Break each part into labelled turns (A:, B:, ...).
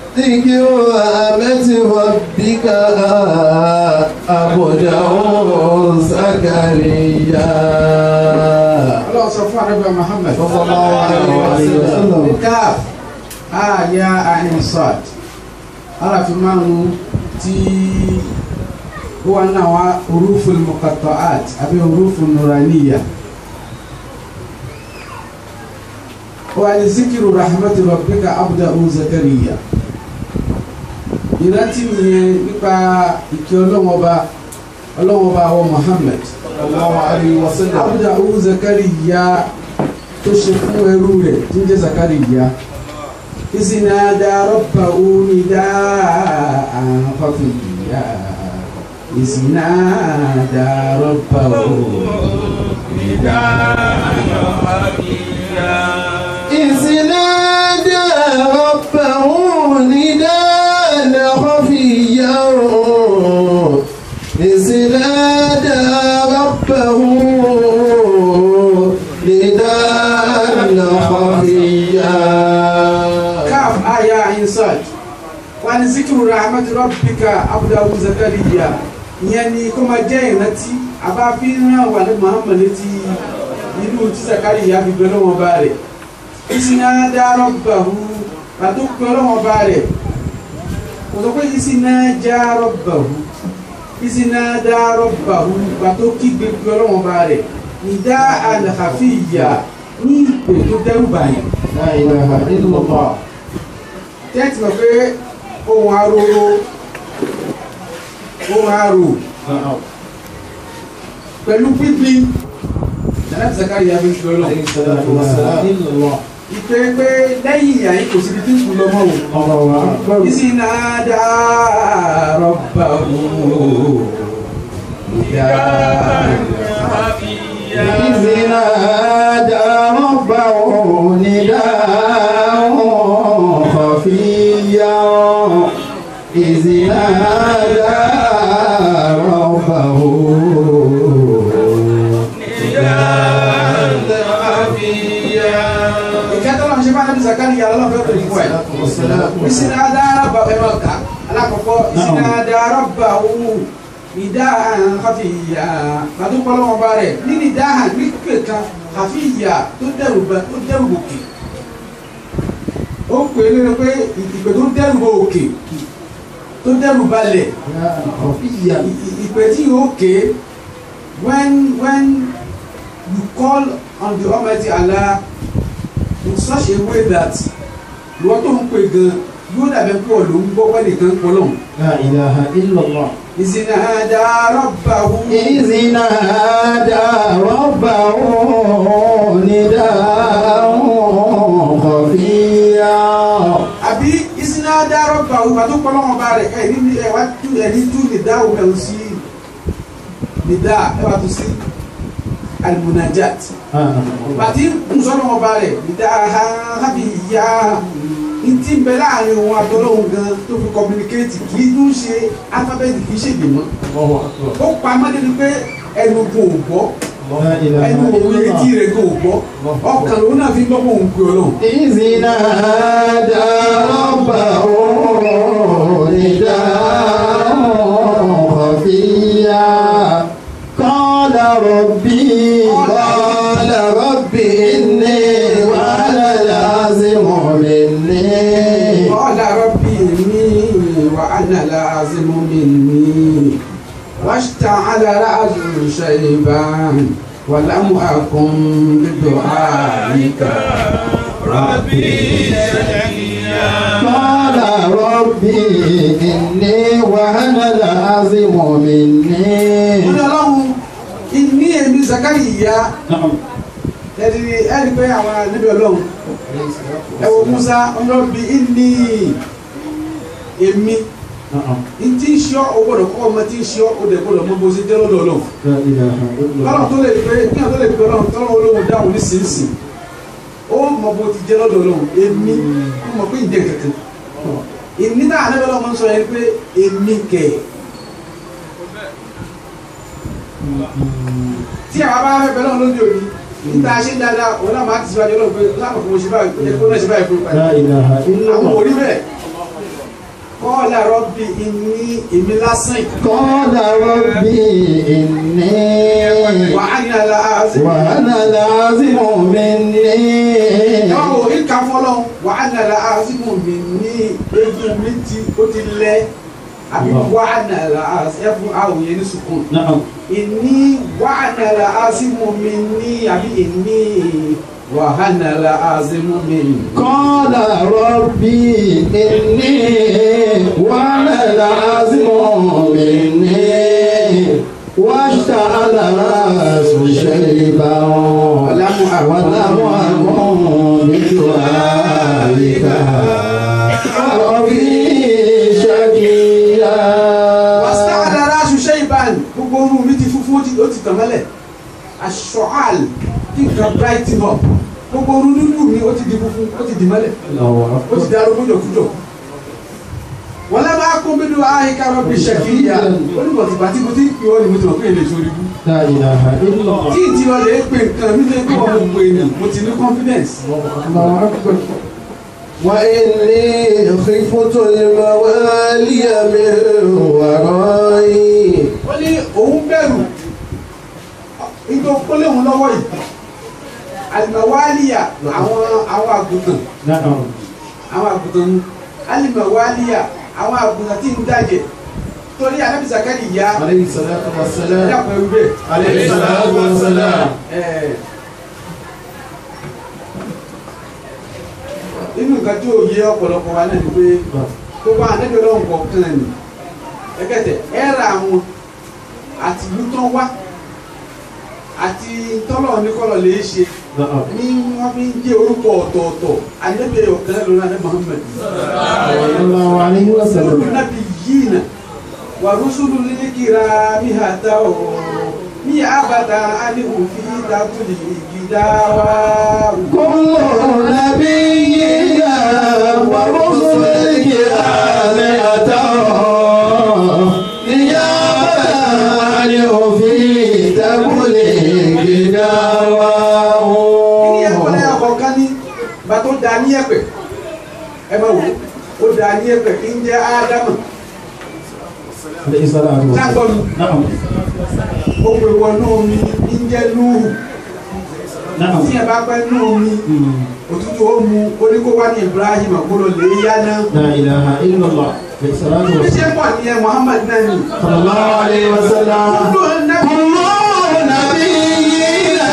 A: ذكر رحمة ربك عبده زكريا
B: ọlọ́run sọ fún àrẹ́bẹ̀ Muhammad
A: صلى الله عليه وسلم
B: káf àyà àìsàn aláfi márùn tí ó wà náà wá orúfin muqatta'at àbí orúfin nuraniya wà ní zikiru rahmatu rabbika abdahu zakariya ìrántí nìyẹn nípa ìkẹ́ ọlọ́wọ́ba ọlọ́wọ́ba wa Muhammad
A: صلى الله عليه وسلم
B: abdahu zakariya tó ṣe fún ẹrú rẹ̀ tí ń jẹ́ zakariya ìsìnàdà rọ́bà onídà àkọ́fìyà ìsìnàdà rọ́bà onídà
A: إذ نادى ربه نداء خفيا إذ نادى ربه نداء خفيا
B: káf àyà inside wà ní zikiru rahmat rabbika abdahu zakariya ìyẹn ni kó máa jẹ́ ìrántí abáfin náà wà ní muhammad létí inú tí zakariya fi bẹ lọ́wọ́ bá rẹ̀ ìsìnàdà rọ́bàhù pàtó pé ọlọ́wọ́ bá rẹ̀ kò sọ pé ìsìnàjà rọ́bàhù ìsìnàdà rọ́bàhù pàtó kígbe pé ọlọ́wọ́ bá rẹ̀ ìdá àlàkàfíyà ní ìpè tó dẹ́rù báyìí
A: لا إله إلا الله
B: tẹ́tì mọ̀ pé ohun aroro ohun aro pẹ̀lú pípín jẹ́nàtì Zakariya fi ń fi ọlọ́
A: عليه الصلاة والسلام إلا الله
B: ìpè pé lẹ́yìn ìyá yìí kò síbi tí ń kú lọ́mọ́ o
A: الله أكبر
B: ìsì náà dá rọ́bà o ìyá
A: إذ نادى ربه نداء خفيا إذ نادى ربه نداء خفيا
B: ìkẹtọ́ lọ́n ṣe bá nàbí Zakariya lọ́wọ́ fẹ́ pẹ̀lú fún ẹ̀ ìsì náà dá rọ́bà ẹ̀ máa kà alákọ̀ọ́kọ́ ìsì náà dá rọ́bà o ìdá àkàfìyà pàtókọ́lọ́wọ́ bá rẹ̀ nínú ìdá àgbékè kan àfìyà tó dẹrù bẹ tó dẹrù òkè ó pè é lórí pé ìpè tó dẹrù òkè tó dẹrù balẹ̀
A: خفيا
B: ì- ì- ìpè tí yóò ké when when you call on the Almighty Allah in such a way that lọ́wọ́ tó ń pè gan yóò dàbẹ̀ pọ̀ ló ń gbọ́ pẹ́ nìkan pọ̀ lọ́hùn.
A: لا إله إلا الله
B: ìsìnàdà rọ́bàwù.
A: إذ نادى ربه نداء خفيا
B: àbí ìsìnàdà rọ́bàwù pàtó pọ́lọ́wọ́n bá rẹ̀ ẹ̀ ní ẹ̀ wá tú ẹ̀ ní tú nìdá òun ẹ̀ sí nìdá ẹ̀ wá tú sí alimunajat pàtí nsọ́lọ́wọ́n bá rẹ̀ nìdá hábì yá ntí ń bẹ láàrin òun àtọ́lọ́hún gan tó fi communicate kì í tún ṣe alphabet kì í ṣègbè mọ́ ó pa mọ́tẹ́ni pé ẹnu kò gbọ́
A: لا إله
B: ẹnu òun
A: إلا
B: etí
A: الله
B: rẹ̀ kò gbọ́ ọkàn lòun náà fi gbọ́ pé òun pè ọlọ́run.
A: إذ نادى ربه نداء خفيا قال ربي قال ربي إني وأنا العزم مني
B: قال ربي إني وأنا العزم مني واشتعل رأسي شيبا ولم أكن بدعائك ربي
A: قال ربي إني وأنا العزم مني
B: Mo ní ọlọ́run ìní èmi Zakariya ẹ̀rí ẹ̀rí pé àwọn níbi ọlọ́run ẹ̀wọ̀ Musa ọlọ́bi ìní èmi ntí ń ṣọ́ o gbọ́dọ̀ kọ́ ọmọ tí ń ṣọ́ o dẹ̀ gbọ́dọ̀ mọ bó ṣe jẹ́ lọ́dọ̀ ọlọ́run
A: لا إله إلا
B: tọ́lọ̀
A: الله
B: tó lè pé kí àwọn tó lè pé ọlọ́run tọ́lọ̀ olóhùn dáhùn ní sínsìn ó mọ bó ti jẹ́ lọ́dọ̀ ọlọ́run èmi ó mọ pé ìjẹ́ kankan ìní náà àná bẹ́ẹ̀ lọ́mọ sọ yẹn pé èmi kẹ̀ tí àwọn bá fẹ́ bẹ́ẹ̀ lọ́wọ́ lóde òní níta ṣe dáadáa òun náà máa ti síwájú ọlọ́run pé láàpọ̀ fún oṣù báyìí ó yẹ kó náà ṣe báyìí fún ìpàdé
A: لا إله إلا
B: àwọn
A: الله
B: òrí bẹ́ẹ̀ kọ́lá rọ́bì ìní èmi lásán
A: قال ربي إني
B: wà á ní aláàzí.
A: وأنا العظيم مني
B: Yọ̀wò ìka fọlọ́ wà á ní aláàzí mú mi ní egun mi ti ó ti lẹ̀ àbí wà á ní aláàzí ẹ fún àwòyẹ ní sùkúrù.
A: نعم
B: Ìní wà á ní aláàzí mú mi ní àbí ìní wà á ní aláàzí mú mi ní.
A: قال ربي إني وأنا العظيم مني واشتعل رأس شيبا ولم أكن بدعائك ربي شقيا
B: wàsá àdàrà aṣoṣẹ́ ìbáni gbogbo orun mi ti funfun ó ti ó ti tàn mọ́lẹ̀ aṣọ àl kí nǹkan brighten up gbogbo orun dúdú mi ó ti di funfun ó ti di mọ́lẹ̀ ó ti darú kújọkújọ. wọ́n lẹ́ máa kó bídú àyíká rọ́bì ṣẹ̀kìyà ó ní bọ̀tìgbà tí mo ti ń pè ọ́ ni mo ti mọ̀ pé èlé sórí bú.
A: لا إله إلا الله
B: tí ì ti lọ lè pè nǹkan mi lè kó ọmọ pè ní mo ti ní confidence.
A: الله أكبر وإني خفت الموالي من ورائي
B: ó ní òun bẹ̀rù nítorí ó léwu lọ́wọ́ yìí alimawaliya àwọn àwọn àgùntàn
A: نعم
B: àwọn àgùntàn mu alimawaliya àwọn àgùntàn tí ń dàjẹ́ torí anabi zakari ya
A: عليه الصلاة والسلام
B: dàpọ̀ ewu bẹ́ẹ̀.
A: عليه الصلاة والسلام
B: Ẹ̀, nínú nǹkan tí ò yé ọ̀pọ̀lọpọ̀ wa náà ni pé gbogbo anabi ọlọ́run kọ̀ọ̀kan ni ẹgẹ́tẹ̀ ẹ̀rà àwọn àti ìlú tán wá àti tọ́lọ̀ ní kọ́lọ̀ lè ṣe
A: نعم
B: ní wọ́n fi ń jẹ́ orúkọ ọ̀tọ̀ọ̀tọ̀ anabi ọ̀kan lónà ní Muhammad
A: صلى الله عليه وسلم
B: nabi yina wa rusulu lilikira mi hata o mi abata ani òfin tatuli gidawa.
A: كل نبينا ورسلك آلهته نيابة عنه في تبليغ دعواه
B: ní ẹ̀kọ́ lẹ́yìn ọ̀kọ̀ọ̀kan ní bá tó da ní ẹ̀pẹ̀ ẹ máa wò ó da ní ẹ̀pẹ̀ kí ń jẹ́ ádámù
A: عليه الصلاة والسلام
B: sáàgbọ́n
A: نعم
B: ó pè wọnú omi kí ń jẹ́ núhù
A: نعم
B: tí ẹ bá pẹ́ nú omi òtútù ó mu oníkó wá ní Ibrahim àgbọ̀dọ̀ lè yá náà
A: لا إله إلا الله عليه الصلاة
B: bí ṣe
A: والسلام
B: pọ̀ ní ẹ Muhammad náà ni
A: صلى الله عليه وسلم
B: kúlò nẹ́bí
A: كل نبينا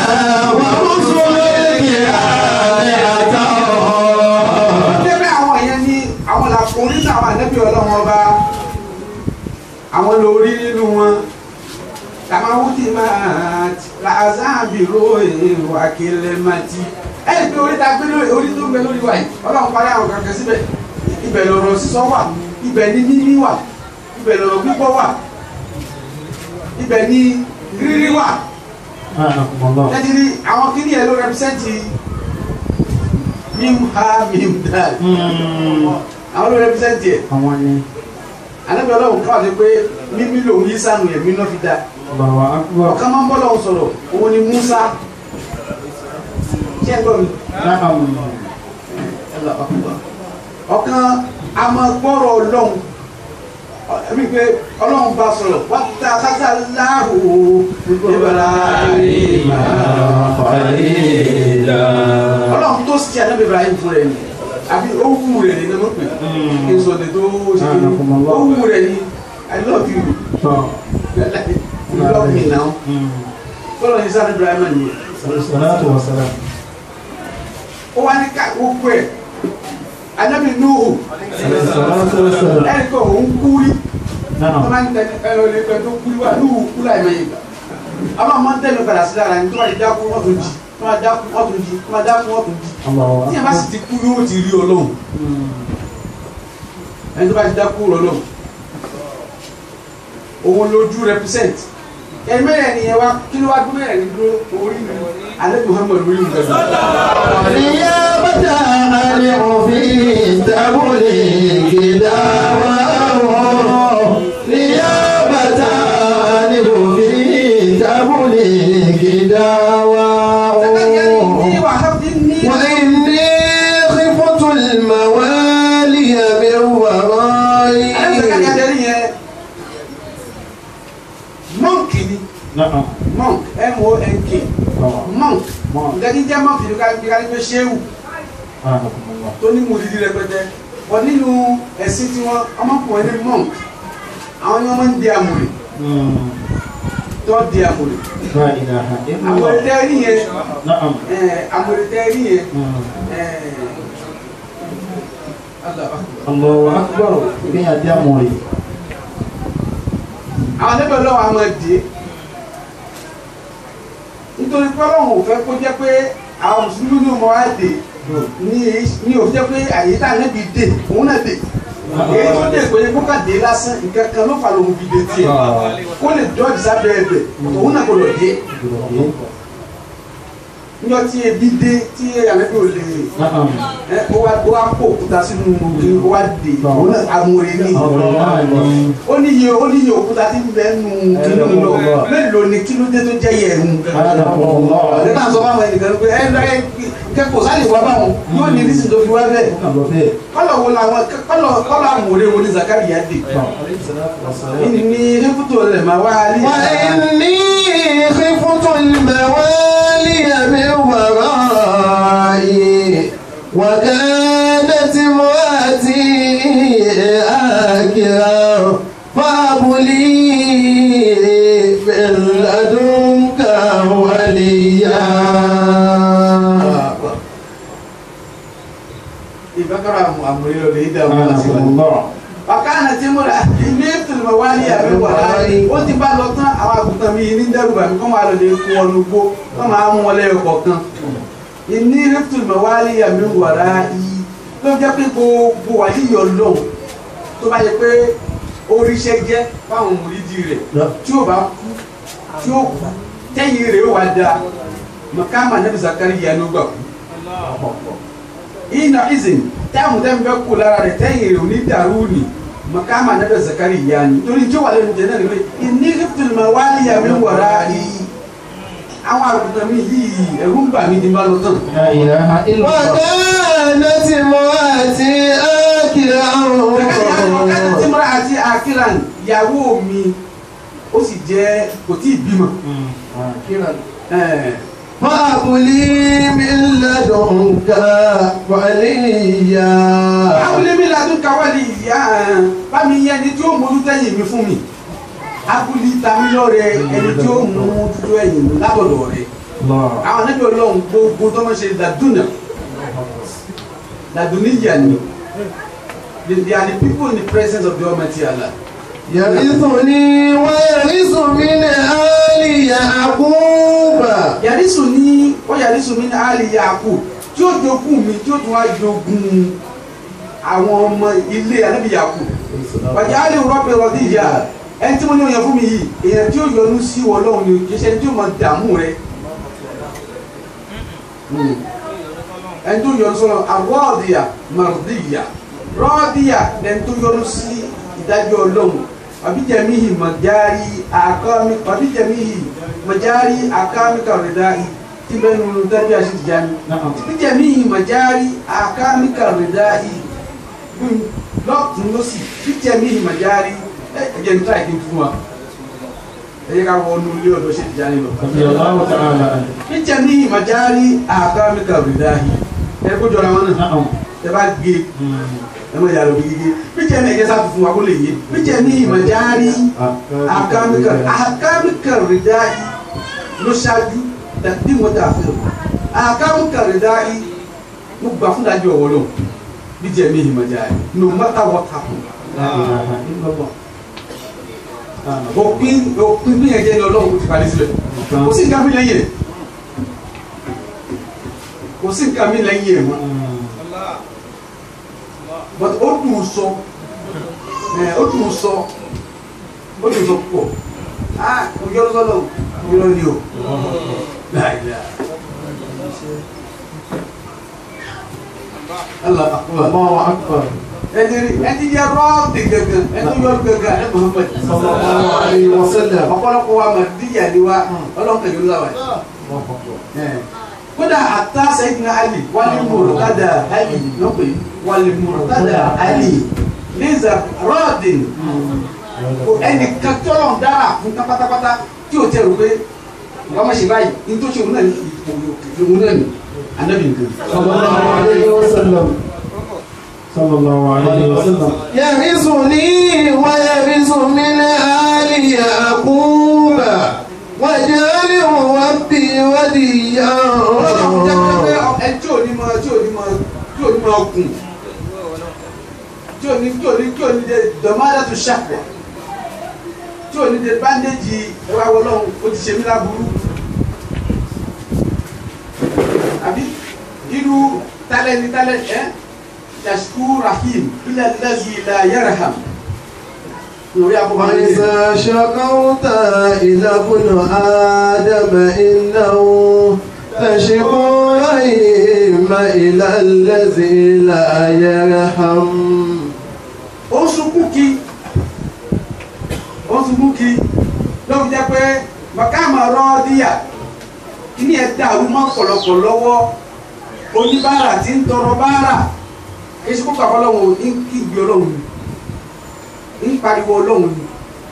A: ورسلك آلهته
B: débẹ̀ àwọn yẹn ní àwọn làkùnrin náà àwọn ànẹ́bí ọlọ́run ọba àwọn lórí nínú wọn tàmáwùtì máa làzáàbìrò ìwà kìlẹ̀màtì ẹ̀ pé orí ta gbé lórí orí tó ń bẹ lórí wa yìí ọlọ́run parí àwọn kankan síbẹ̀ ibẹ̀ lọ̀rọ̀ sísọ wà ibẹ̀ ní níní wà ibẹ̀ lọ̀rọ̀ gbígbọ́ wà ibẹ̀ ní rírí wà
A: سبحانكم الله
B: tẹ́tí àwọn kíní ẹ̀ ló rẹpísẹ́ǹtì mímú ha mímú dáa àwọn ló rẹpísẹ́ǹtì ẹ̀
A: àwọn ni
B: anabi ọlọ́run káwá sí pé mímí lòun yí sànù ẹ̀mí náà fi da
A: Allahu akbar
B: ọ̀kan máa ń bọ́ lọ́wọ́ sọ̀rọ̀ òun ni Musa ṣé ẹ gbọ́ mi
A: na'am
B: ọ̀kan a máa gbọ́rọ̀ ọlọ́run ẹ̀mí pé ọlọ́run bá sọ̀rọ̀ wá ta kásá láàrú ìbára ọlọ́run tó sì ànábì Ibrahim fún rẹ̀ ni àbí ó wù rẹ̀ ni ní wọ́n pè é èso ni tó ṣe kí ó wù rẹ̀ ni I love you you love me now bọ́lá ní sáré Ibrahim nìyẹn.
A: salatu wa salam
B: ó wá ní ká gbogbo ẹ̀ anábì Nuhu
A: salatu wa salam
B: ẹnì kan òun kú rí wọ́n
A: na'am
B: máa ń tẹ ẹ̀rọ ilé kan tó kú rí wá Nuhu kú láì mẹ́yìn gbà ọlọ́run máa ń tẹ̀lé padà sí lára ní tó bá ti dákú wọ́n tún jí tó bá dákú wọ́n tún jí tó bá dákú wọ́n tún jí
A: Allahu
B: tí ẹ bá sì ti kú yóò ti rí ọlọ́run ẹni tó bá ti dákú rọ ọlọ́run òun lójú represent ẹni mẹ́rẹ̀ ni ẹ wá kí ló wá gbé mẹ́rẹ̀ ní dúró orí mi alẹ́ Muhammad orí mi gbẹ̀dọ̀
A: نيابة عن في تبليغ دعواه نيابة عن في تبليغ دعواه وإني خفت الموالي من ورائي Na'am.
B: monk m-o-n-k monk
A: Monk.
B: nǹkan tí ń jẹ́ monk yìí ká ká ní pé ṣéwù
A: Anakumullah.
B: tó ní mùdídí rẹpẹtẹ wọ́n nínú ẹ̀sìn tí wọ́n ọmọkùnrin ní monk àwọn ni wọ́n máa ń di àmùrè
A: Mm.
B: tó di àmùrè
A: La ilaha
B: àmùrè
A: illallah.
B: tẹ́ rí yẹn
A: Na'am.
B: ẹ̀, àmùrè tẹ́ rí yẹn
A: Mm.
B: ẹ̀, Allahu Akbar.
A: Allahu akbar. Kí ni àdí àmọ̀ yìí?
B: àwọn ẹlẹ́bẹ̀ lọ́wọ́ a máa dé nítorí pé ọlọ́run ò fẹ́ kó jẹ́ pé àwọn mùsùlùmí ní ọmọ wa dé ní ní òfin jẹ́ pé àyè tá a nẹ́bi dé òun náà dé èyí tó dé pé kó ká dé lásán nǹkan kan ló fà lóhun fi dé tiẹ̀ kó lè dọ́ọ̀dì sábẹ́ ẹbẹ̀ òun náà gbọdọ̀ dé níjọ́ tí ebi dé tí ànẹ́bí ò lè
A: Na'am.
B: ẹ ó wá ó wá kó òkúta sínú òkè ó wá dé òun náà amòye ní
A: Ọ̀rọ̀ náà ni.
B: ó níye ó níye òkúta tí ń bẹ nù kínú lọ mélòó ni kí ló dé tó jẹ́ yẹ̀ ẹ̀hún.
A: Anakumullah.
B: ọ̀dẹ́ náà sọ fáwọn ẹnìkan pé ẹ ẹ kẹ́kọ̀ọ́ sáà lè wá báwọn yóò ní nísìnyí tó fi wá bẹ́ẹ̀.
A: Ó kàn lọ bẹ́ẹ̀.
B: kọ́lọ̀ wo làwọn kọ́lọ̀ kọ́lọ̀ àmúre wo ni Zakariya dé. ìní ní rẹ́pútò rẹ̀ máa wá rí.
A: وإني خفت الموالي من ورائي وكانت امرأتي آكرا فهب لي من لدنك وليا
B: ìbákàrà àmúre lọ lè dá wọn láti wá.
A: الله
B: ọ̀kánà tí mo rà ní ìfìlìmọ̀ wá ní àbí wàrà ó ti bá lọ tán àwọn àgùntàn mi ní dẹ́rùbà mi kọ́ máa lọ lè kún ọnu gbó kọ́ máa mú wọn lẹ́yọ kọ̀ọ̀kan ìní ìfìlìmọ̀ wá ní àbí wàrà yìí ló jẹ́ pé gbogbo wà níyọ̀ lọ́hùn tó bá yẹ pé oríṣẹ́ jẹ́ fáwọn mùrídì rẹ̀ tí ó bá kú tí ó kú tẹ́yìn rẹ̀ ó wà dáa mọ̀kámà nẹ́bí Zakariya ló gbà kú ina izin táwọn tẹ́ ń bẹ́ kú lára rẹ̀ tẹ́yìn rẹ̀ ò ní dàrú ni makama na da Zakariya ni torí tí wà lẹ́nu jẹ́ náà ni pé ìní ìfìlì máa wá ní àmì wàrà yìí àwọn àgùntàn mi yìí ẹ̀rù ń bà mí ní bá lọ tán.
A: لا إله إلا الله وكانت امرأتي آكرا
B: Zakariya tí mọ́ra àti akiran ìyàwó mi ó sì jẹ́ kò tí ì bímọ.
A: آكرا
B: Ẹ̀,
A: فهب لي من لدنك وليا
B: abúlé mi ladún káwálì ìyá bá mi yẹ ẹni tí ó mójú tẹ́yìn mi fún mi abúlé tami lọ́rẹ̀ ẹni tí ó mú dúdú ẹ̀yìn mi látọ̀dọ̀ rẹ̀
A: الله
B: àwọn anábì ọlọ́run gbogbo tó máa ṣe ladúnà ladúníyà ni they they are the people in the presence of the Almighty Allah
A: يرثني ويرث من آل يعقوب
B: yàrísù ní ó yàrísù mi ní àlì Yakub tí ó jogún mi tí ó tún wá jogún àwọn ọmọ ilé anábì Yakub wàjà àlè rọ́bì rọ́bì ìyá ẹni tí mo ní òyìn fún mi yìí èèyàn tí ó yọ́nú sí Ọlọ́run ni kì í ṣe ẹni tí ó máa dààmú rẹ ẹni tó yọ́nú sọ́nà àwọ̀dìyà màrúdìyà rọ́ọ̀dìyà ẹni tó yọ́nú sí ìdájọ́ Ọlọ́run àbíjẹ̀míhì mọ̀járí àkọ́mí àbíjẹ̀míhì mọ̀járí àkọ́mí kàrídàí tí bẹ́ẹ̀ nínú dájú àṣìjáni
A: نعم
B: àbíjẹ̀míhì mọ̀járí àkọ́mí kàrídàí lọ́tún lọ́sì àbíjẹ̀míhì mọ̀járí ẹ̀jẹ̀ ń tàìkì fún wa ẹ̀yẹ ká wọ inú ilé ọ̀dọ́ ṣèjáni lọ.
A: رضي الله تعالى عنه
B: àbíjẹ̀míhì mọ̀járí àkọ́mí kàrídàí ẹ̀ kó jọra wọn náà
A: نعم
B: ẹ bá gé ẹ mọ̀ yàrá òbí gígé bíjẹ̀ ní ẹ̀jẹ̀ sáà fún wa kó lè yé bíjẹ̀ ní ìmọ̀járí àkàmìkà àkàmìkà rìdáì ló ṣáájú bí wọ́n dà fún un àkàmìkà rìdáì mo gbà fún dájú ọ̀wọ́ lọ bíjẹ̀ ní ìmọ̀járí no matter what happen
A: لا إله إلا الله
B: òpin òpin bí ẹ̀jẹ̀ ní ọlọ́run kò ti parí sílẹ̀ kò sí nǹkan mi lẹ́yìn ẹ̀ kò sí nǹkan mi lẹ́yìn ẹ̀ mọ́ but ó dùn ún sọ ẹ ó dùn ún sọ ó dùn ún sọ pọ̀ ah òjò ló sọ́lọ́ òjò ló ní o láìláà Allah akbar
A: الله أكبر
B: ẹni rí ẹni yẹ rọ́ọ̀tì gẹ́gẹ́ ẹni yọ gẹ́gẹ́ ẹ Muhammad
A: صلى الله عليه وسلم
B: ọ̀pọ̀lọpọ̀ wa mà díyà ni wa ọlọ́kàn yóò láwàá
A: الله أكبر
B: kódà àtà Sayyidina Ali wàlí mùrùtádà Ali lọ́pẹ́ wàlí mùrùtádà Ali lẹ́zà rọ́ọ̀dìn ẹnìkan tọ́lọ̀ dára fún pátápátá tí o tẹ rò pé wọ́n má ṣe báyìí ní tó ṣe òun náà ní òun náà ní anabi nǹkan.
A: صلى الله عليه وسلم صلى الله عليه وسلم يغزني ويغز من آل يعقوب وجعل ربي وليا
B: ọlọ́run jẹ́ pé ẹ tí ò ní mọ tí ò ní mọ tí ò ní mọ gùn tí ò ní tí ò ní tí ò ní de dọ̀mádà tó ṣàpọ̀ tí ò ní de báńdéjì ẹwà wọlọ́run ó ti ṣe mí láburú àbí irú tálẹ́ni tálẹ́ ẹ́ yasuku rahim ilẹ̀ lẹ́sìn ilẹ̀ yaraham lórí abúlé
A: وإذا شكوت إلى ابن آدم إنه تشكو رحيم إلى الذي لا يرحم
B: ó ń sunkún kí ó ń sunkún kí lóbi jẹ́ pé màkàmà rọ́ọ̀díyà kíní ẹ̀ dàrú mọ́ pọ̀lọpọ̀ lọ́wọ́ oníbàárà tí ń tọrọ bàárà èsì kó pàpọ̀ lọ́wọ́ ní kí ìgbé ọlọ́run ni ń pariwo ọlọ́run ni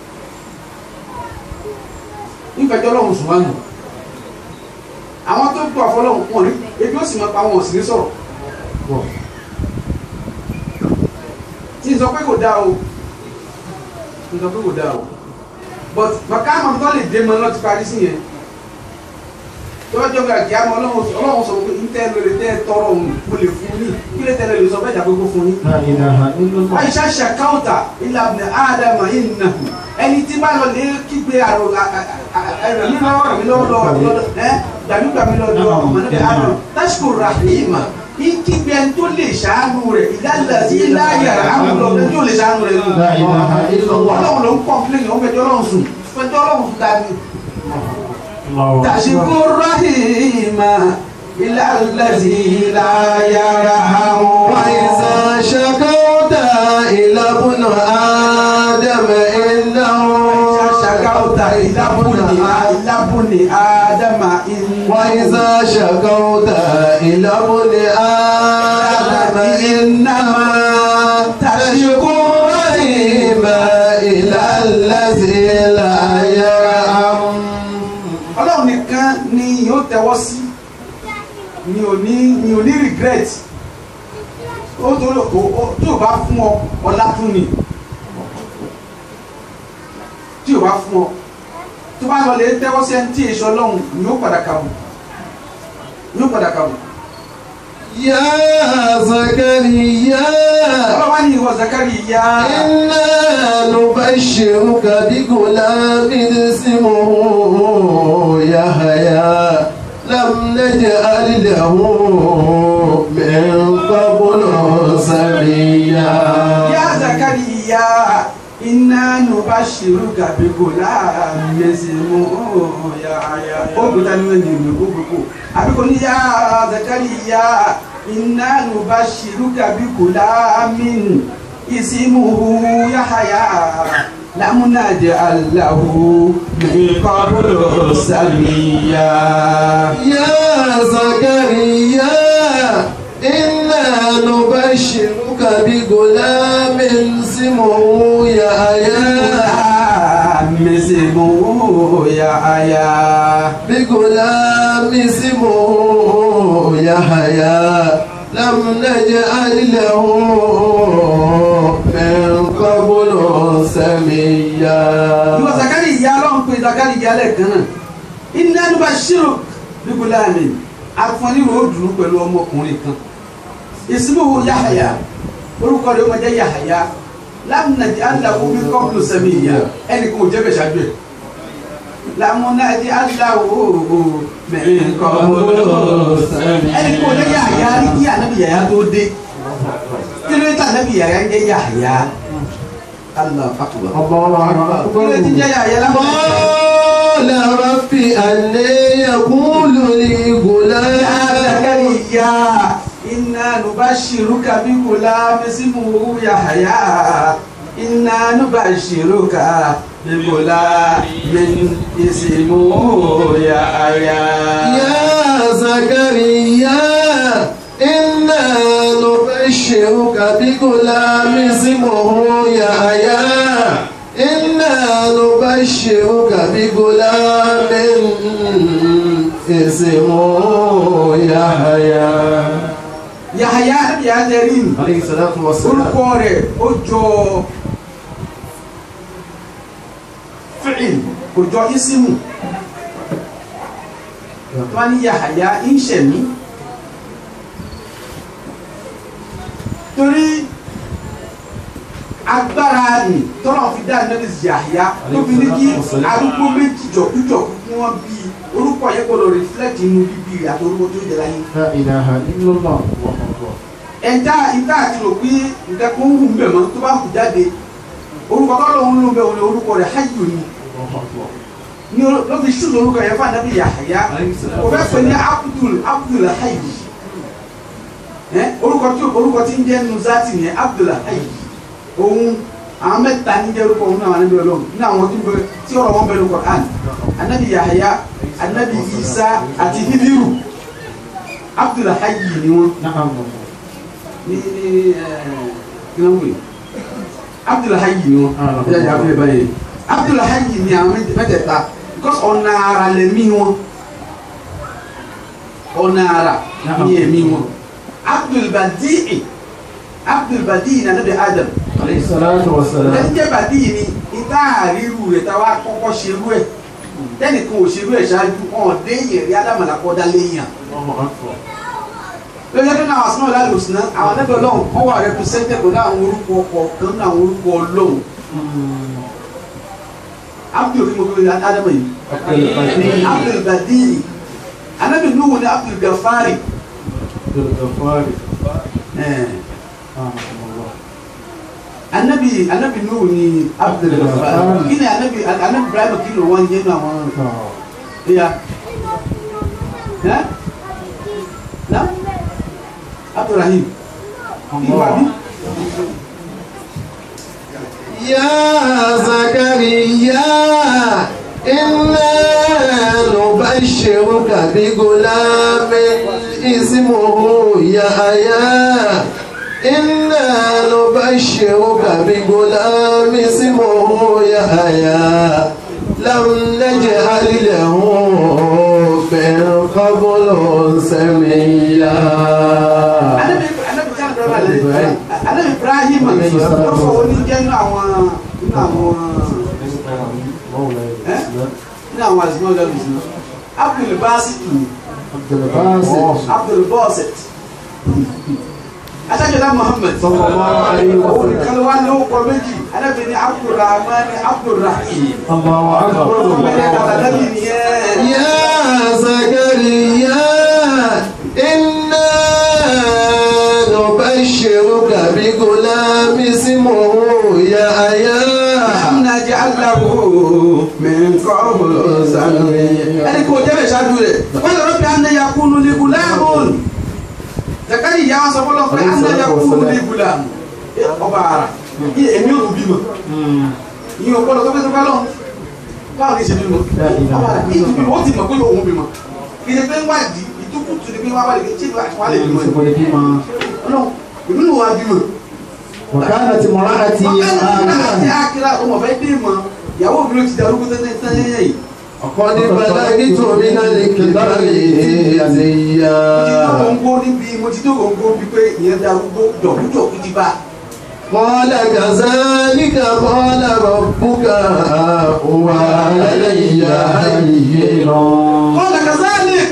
B: ń fẹjọ́ ọlọ́run sùn wá nù àwọn tó gbọ́ àfọlọ́run wọn rí ebi ó sì máa pa wọn ò sì ní sọ̀rọ̀ tí n sọ pé kò dáa o n sọ pé kò dáa o but màkàmà tó lè dé mọ lọ ti parí sí yẹn tọ́jọ́ gba kí á mọ ọlọ́run ọlọ́run sọ pé n tẹ́ lórí tẹ́ tọrọ òun mo lè fún yín kí lè tẹ́lẹ̀ lè sọ bẹ́ẹ̀ dàgbé kó fún yín.
A: لا إله إلا الله
B: wáyé ṣáṣà káwùtà ilà abìnrin ádámà ìnà ẹni tí bá lọ lè kígbe àrò ẹ̀rọ mi lọ́wọ́ rẹ̀ mi lọ́wọ́ lọ́wọ́ ẹ́ gbàmí gbàmí lọ́wọ́ ọmọ níbi àrò tásìkò rahima ní kígbe ẹni tó lè ṣàánú rẹ̀ ìdálẹ̀ sí láyà àmúlò ẹni tó lè ṣàánú rẹ̀ nù.
A: لا إله إلا الله
B: ọlọ́run ló ń kọ́ńpléyìn ó fẹjọ́ ọlọ́run sùn fẹjọ́ ọlọ́run sùn dání.
A: الله
B: tàṣìkò rahima ìlàlẹ̀ sí láyà àmúlò.
A: وإذا شكوت إلى ابن آدم إنه
B: شكوت إلى ابن ابن آدم إن
A: وإذا شكوت إلى ابن آدم إنما تشكو رحيما إلى الذي لا يرحم
B: ọlọ́run nìkan ni yóò tẹ́wọ́ sí ni ò ní ni ò ní regret ó torí o o- tí o bá fún ọ ọlá tún ni tí o bá fún ọ tó bá lọ lè tẹ́wọ́ sí ẹni tí èso ọlọ́run ni yóò padà kàwù ni yóò padà kàwù
A: يا زكريا
B: ọlọ́wà ní ìwọ zakari ya
A: إنا نبشرك بغلام اسمه يحيى لم نجعل له من قبل سميا
B: ya zakari ya iná nu bá ṣerú gàbíkò láàrin ẹsẹ̀mú ya ya ó gbọ́dá ní ẹni ìlú gbogbo àbíkò ní ya zakari ya iná nu bá ṣerú gàbíkò láàrin ìsìmú ya ya lámúnájẹ aláwo mẹ́kọ́bùrọ̀ sàmìyà.
A: يا زكريا إنا نبشرك بغلام اسمه يحيى
B: mẹ́sẹ̀mú ya ya.
A: بغلام اسمه يحيى لم نجعل له من قبل سميا
B: ìwọ zakari ìyá ọlọ́run pé zakari ìyá lẹ́ẹ̀kan náà iná ló bá ṣírò bíbélà mi afọ́nirò ó dùn pẹ̀lú ọmọkùnrin kan ìsìnkú yahaya orúkọ rẹ̀ ó máa jẹ́ yahaya lámùnàjì aláwo bí kọ́pùlù sẹ́mi ìyá ẹnì kan ò jẹ́ bẹ̀ ṣáájú ẹ̀ lámùnàjì aláwo mẹ́rin kọ́pùlù sẹ́mi ẹnì kan ò jẹ́ yahaya rí kí ànábì yahaya tó dé kí ló dé tí ànábì yahaya ń jẹ́ yahaya Allah akbar
A: الله
B: kí ló ti jẹ́ yahaya lámùnàjì.
A: قال رب أن يقول لي
B: يا
A: غلام
B: زكريا إنا نبشرك بغلام اسمه يحيى إنا نبشرك بغلام اسمه يحيى
A: يا زكريا إنا نبشرك بغلام اسمه يحيى إنا نبشرك نبشرك بغلام اسمه يحيى
B: yahaya nabi azarin
A: عليه الصلاة والسلام
B: orúkọ rẹ̀ ó jọ fìl kò jọ isimu tó ní yahaya ń ṣẹ̀mí torí agbára ni tọ́lọ̀ fi dá nẹ́bí yahaya tó fi ní kí arúgbó méjì jọ̀kújọ̀kú kí wọ́n bí orúkọ yẹn gbọ́dọ̀ reflect inú bíbí rẹ̀ àti orúkọ tó jẹ́ láyé
A: لا إله إلا الله
B: ẹja ìta àti rò pé nǹkan kan ń hù mbẹ mọ tó bá hù jáde orúkọ tó lóun ló ń bẹ òun ni orúkọ rẹ̀ hayyu ni ní o- ló fi ṣùgbọ́n orúkọ yẹn fún anabi yahaya o fẹ́ pè ní abdul abdul hayyu ẹ orúkọ tí orúkọ tí ń jẹ́ nuzati ni abdul hayyu òun àwọn mẹ́ta ní jẹ́ orúkọ òun náà wà níbi ọlọ́run ní àwọn tí ń bẹ tí ọ̀rọ̀ wọn bẹ lóko àn anabi yahaya anabi isa àti hibiru abdul hayyu ni wọn
A: نعم
B: ní ní gínáwó abdulhayi ni wọn
A: Ah,
B: ẹ yà abúlé báyìí abdulhayi ni àwọn méjì- mẹ́tẹ̀ẹ̀ta because ọ̀nà ara lẹ̀mí wọn ọ̀nà ara ní ẹ̀mí wọn abdulbadii abdulbadii ní anabi adam
A: عليه الصلاة والسلام
B: ẹni jẹ́ badii ni ìta àríru rẹ̀ tá a wá kọ́kọ́ ṣerú ẹ̀ tẹ́nìkan ò ṣerú ẹ̀ ṣáájú ọ̀ọ́dẹ́ yẹ̀rí ádámàlákọ́dá lẹ́yìn
A: الله أكبر
B: lórí ẹgbẹ́ náà àsánà ọ̀la lòsùn náà àwọn ẹgbẹ́ ọlọ́run wọ́n wà rẹpùsẹ́ntẹ̀ pẹ̀lú àwọn orúkọ kọ̀ọ̀kan náà àwọn orúkọ ọlọ́run abdul kí mo fi adama yìí abdul badiri anabi nuhu ni abdul gafari
A: الغفار
B: ẹ̀ẹ́
A: رحمه الله
B: anabi anabi nuhu ni abdul gafari kí ni anabi anabi ibrahim kí ló wọ́n jẹ́ nínú àwọn ẹ̀yà ẹ̀ na abdulrahim kí wà bí.
A: يا زكريا إنا نبشرك بغلام اسمه يحيى إنا نبشرك بغلام اسمه يحيى لم نجعل له من قبل سميا
B: anabi anabi kan ibrahim anabi ibrahim wọn fọ wọn ní jẹ nínú àwọn nínú àwọn ẹ nínú àwọn àzìmọ́ ọjọ́ bìsí abdul basit
A: عبد الباسط
B: abdul basit adájọba muhammed
A: صلى الله عليه
B: òun
A: وسلم
B: nìkan ló wá ní orúkọ méjì anabi ní abdulrahman abdulrahim
A: الله
B: orúkọ méjì
A: أكبر
B: àtàlẹ́bí nìyẹn.
A: يا زكريا إنا نبشرك بغلام اسمه يحيى
B: لم نجعل له من قبل سميا ẹni kò jẹ́ bẹ̀ ṣáájú rẹ̀ wọ́n lè rọ́bì àná yakunu ní gùlámùn zakari ìyá wa sọ fọlọ́ pé àná yakunu ní gùlámùn ọba ara yìí èmi ò bí mọ̀ yìí ò gbọ́dọ̀ tó fẹ́ tó fẹ́ lọ́wọ́ báwo ni ìṣe bí mọ̀ ọba ara yìí bí wọ́n ti mọ̀ pé òun bí mọ̀ kì í ṣe pé ń wádìí ìtukùtù ni pé wọ́n wá lè ṣe wà lè bí mọ̀ ọlọ́run èmi ló wá bí mọ̀
A: وكانت امرأتي
B: àti
A: آكلا
B: akira ọmọ fẹ́ dé mọ̀ ìyàwó mi ló ti darúgbó tẹ́tẹ́ tẹ́tẹ́ yìí
A: قد بلغت من الكبر
B: mo ti tó
A: عزيا
B: gbòǹgbò níbi mo ti tó gbòǹgbò bíi pé ìyẹn darúgbó dọ̀kúdọ̀kú ti bá
A: قال كذلك قال ربك هو علي هين
B: kọ́lá kazalik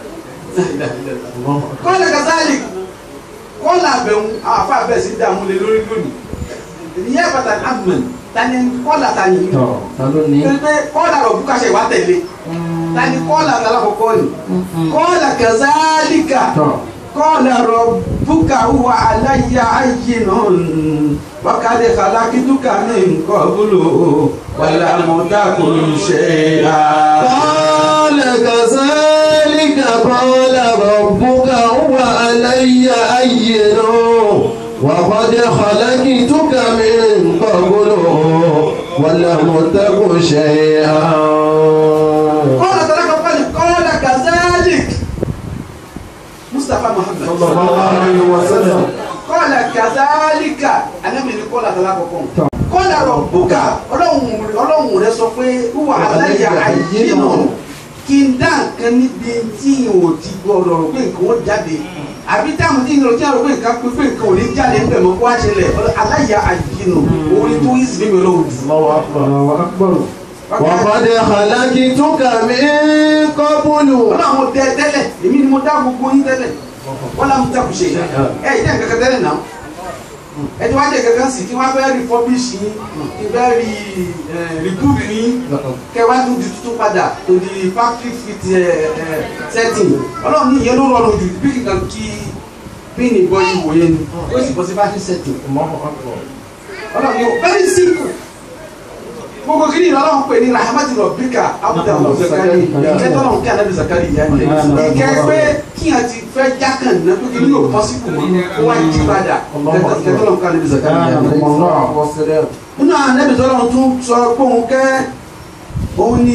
B: kọ́lá kazalik kọ́lá àbẹ̀wò àwọn afá bẹ́ẹ̀ sí dààmú lé lórí lónìí ìyẹn pàtàkì àmì tani kọ́lá tani torí pé kọ́lá rọ̀ bùkà ṣe wá tẹ̀lé tani kọ́lá alákọ̀ọ́kọ́ ni kọ́lá kazalika kọ́lá rọ̀ bùkà wà aláya ayé náà wákàtí kàlákìtúkà ní nǹkan búlò wàlá mọ́tàkùn ṣe é.
A: قال كذلك قال ربك هو علي هين وقد خلقتك من قبل ولم تك شيئا
B: قال تلك قال قال كذلك مصطفى محمد
A: صلى الله عليه وسلم
B: قال ك kàzálíkà anábì ní kọ́lá tọ́lá kọ̀ọ̀kan kọ́lá rọ̀ bùkà ọlọ́run rẹ sọ pé wà aláya àyè náà kí n dá nǹkan níbi tí n ò ti gbọdọ̀ rò pé nǹkan ó jáde àbí táwọn tí n rò tí n rò pé nǹkan pé pé nǹkan ò ní jáde ń bẹ̀ mọ́ kó wá ṣẹlẹ̀ aláya àyè náà orí tó yí sí mi lọ́wọ́ jù.
C: Allahu akbar.
A: وقد خلقتك من قبل
B: ọlọ́run dẹ tẹ́lẹ̀ èmi ni mo dá gbogbo yín tẹ́lẹ̀ wọ́n láwọn tẹ́ kù ṣe ẹ̀ ẹ̀ jẹ́ nǹkan kan tẹ́lẹ̀ náà ẹ ti wá jẹ́ kankan sí kí wọ́n fẹ́ refurbish yín kí fẹ́ rí reboot yín kẹ́ wá tún di tuntun padà to the factory fit eh, eh, setting ọlọ́run ní ìyẹn ló rọrùn jù bí nǹkan kí pin ìbọn yìí wòye ni ó sì bọ́ sí factory setting
C: Allahu akbar.
B: ọlọ́run ní o very simple gbogbo kí ni ọlọ́run pè ní rahmatu rabbika abudu zakari ìkẹ́ tọ́lọ́run kí anabi zakari yá ni ìkẹ́ pé kí n ti fẹ́ jákàn náà pé kí ni yóò pọ́sibù mọ́ kó wá jí padà ìkẹ́ tọ́lọ́run kí anabi zakari yá ni. nínú anabi tọ́lọ́run tún sọ pé òun kẹ́ òun ni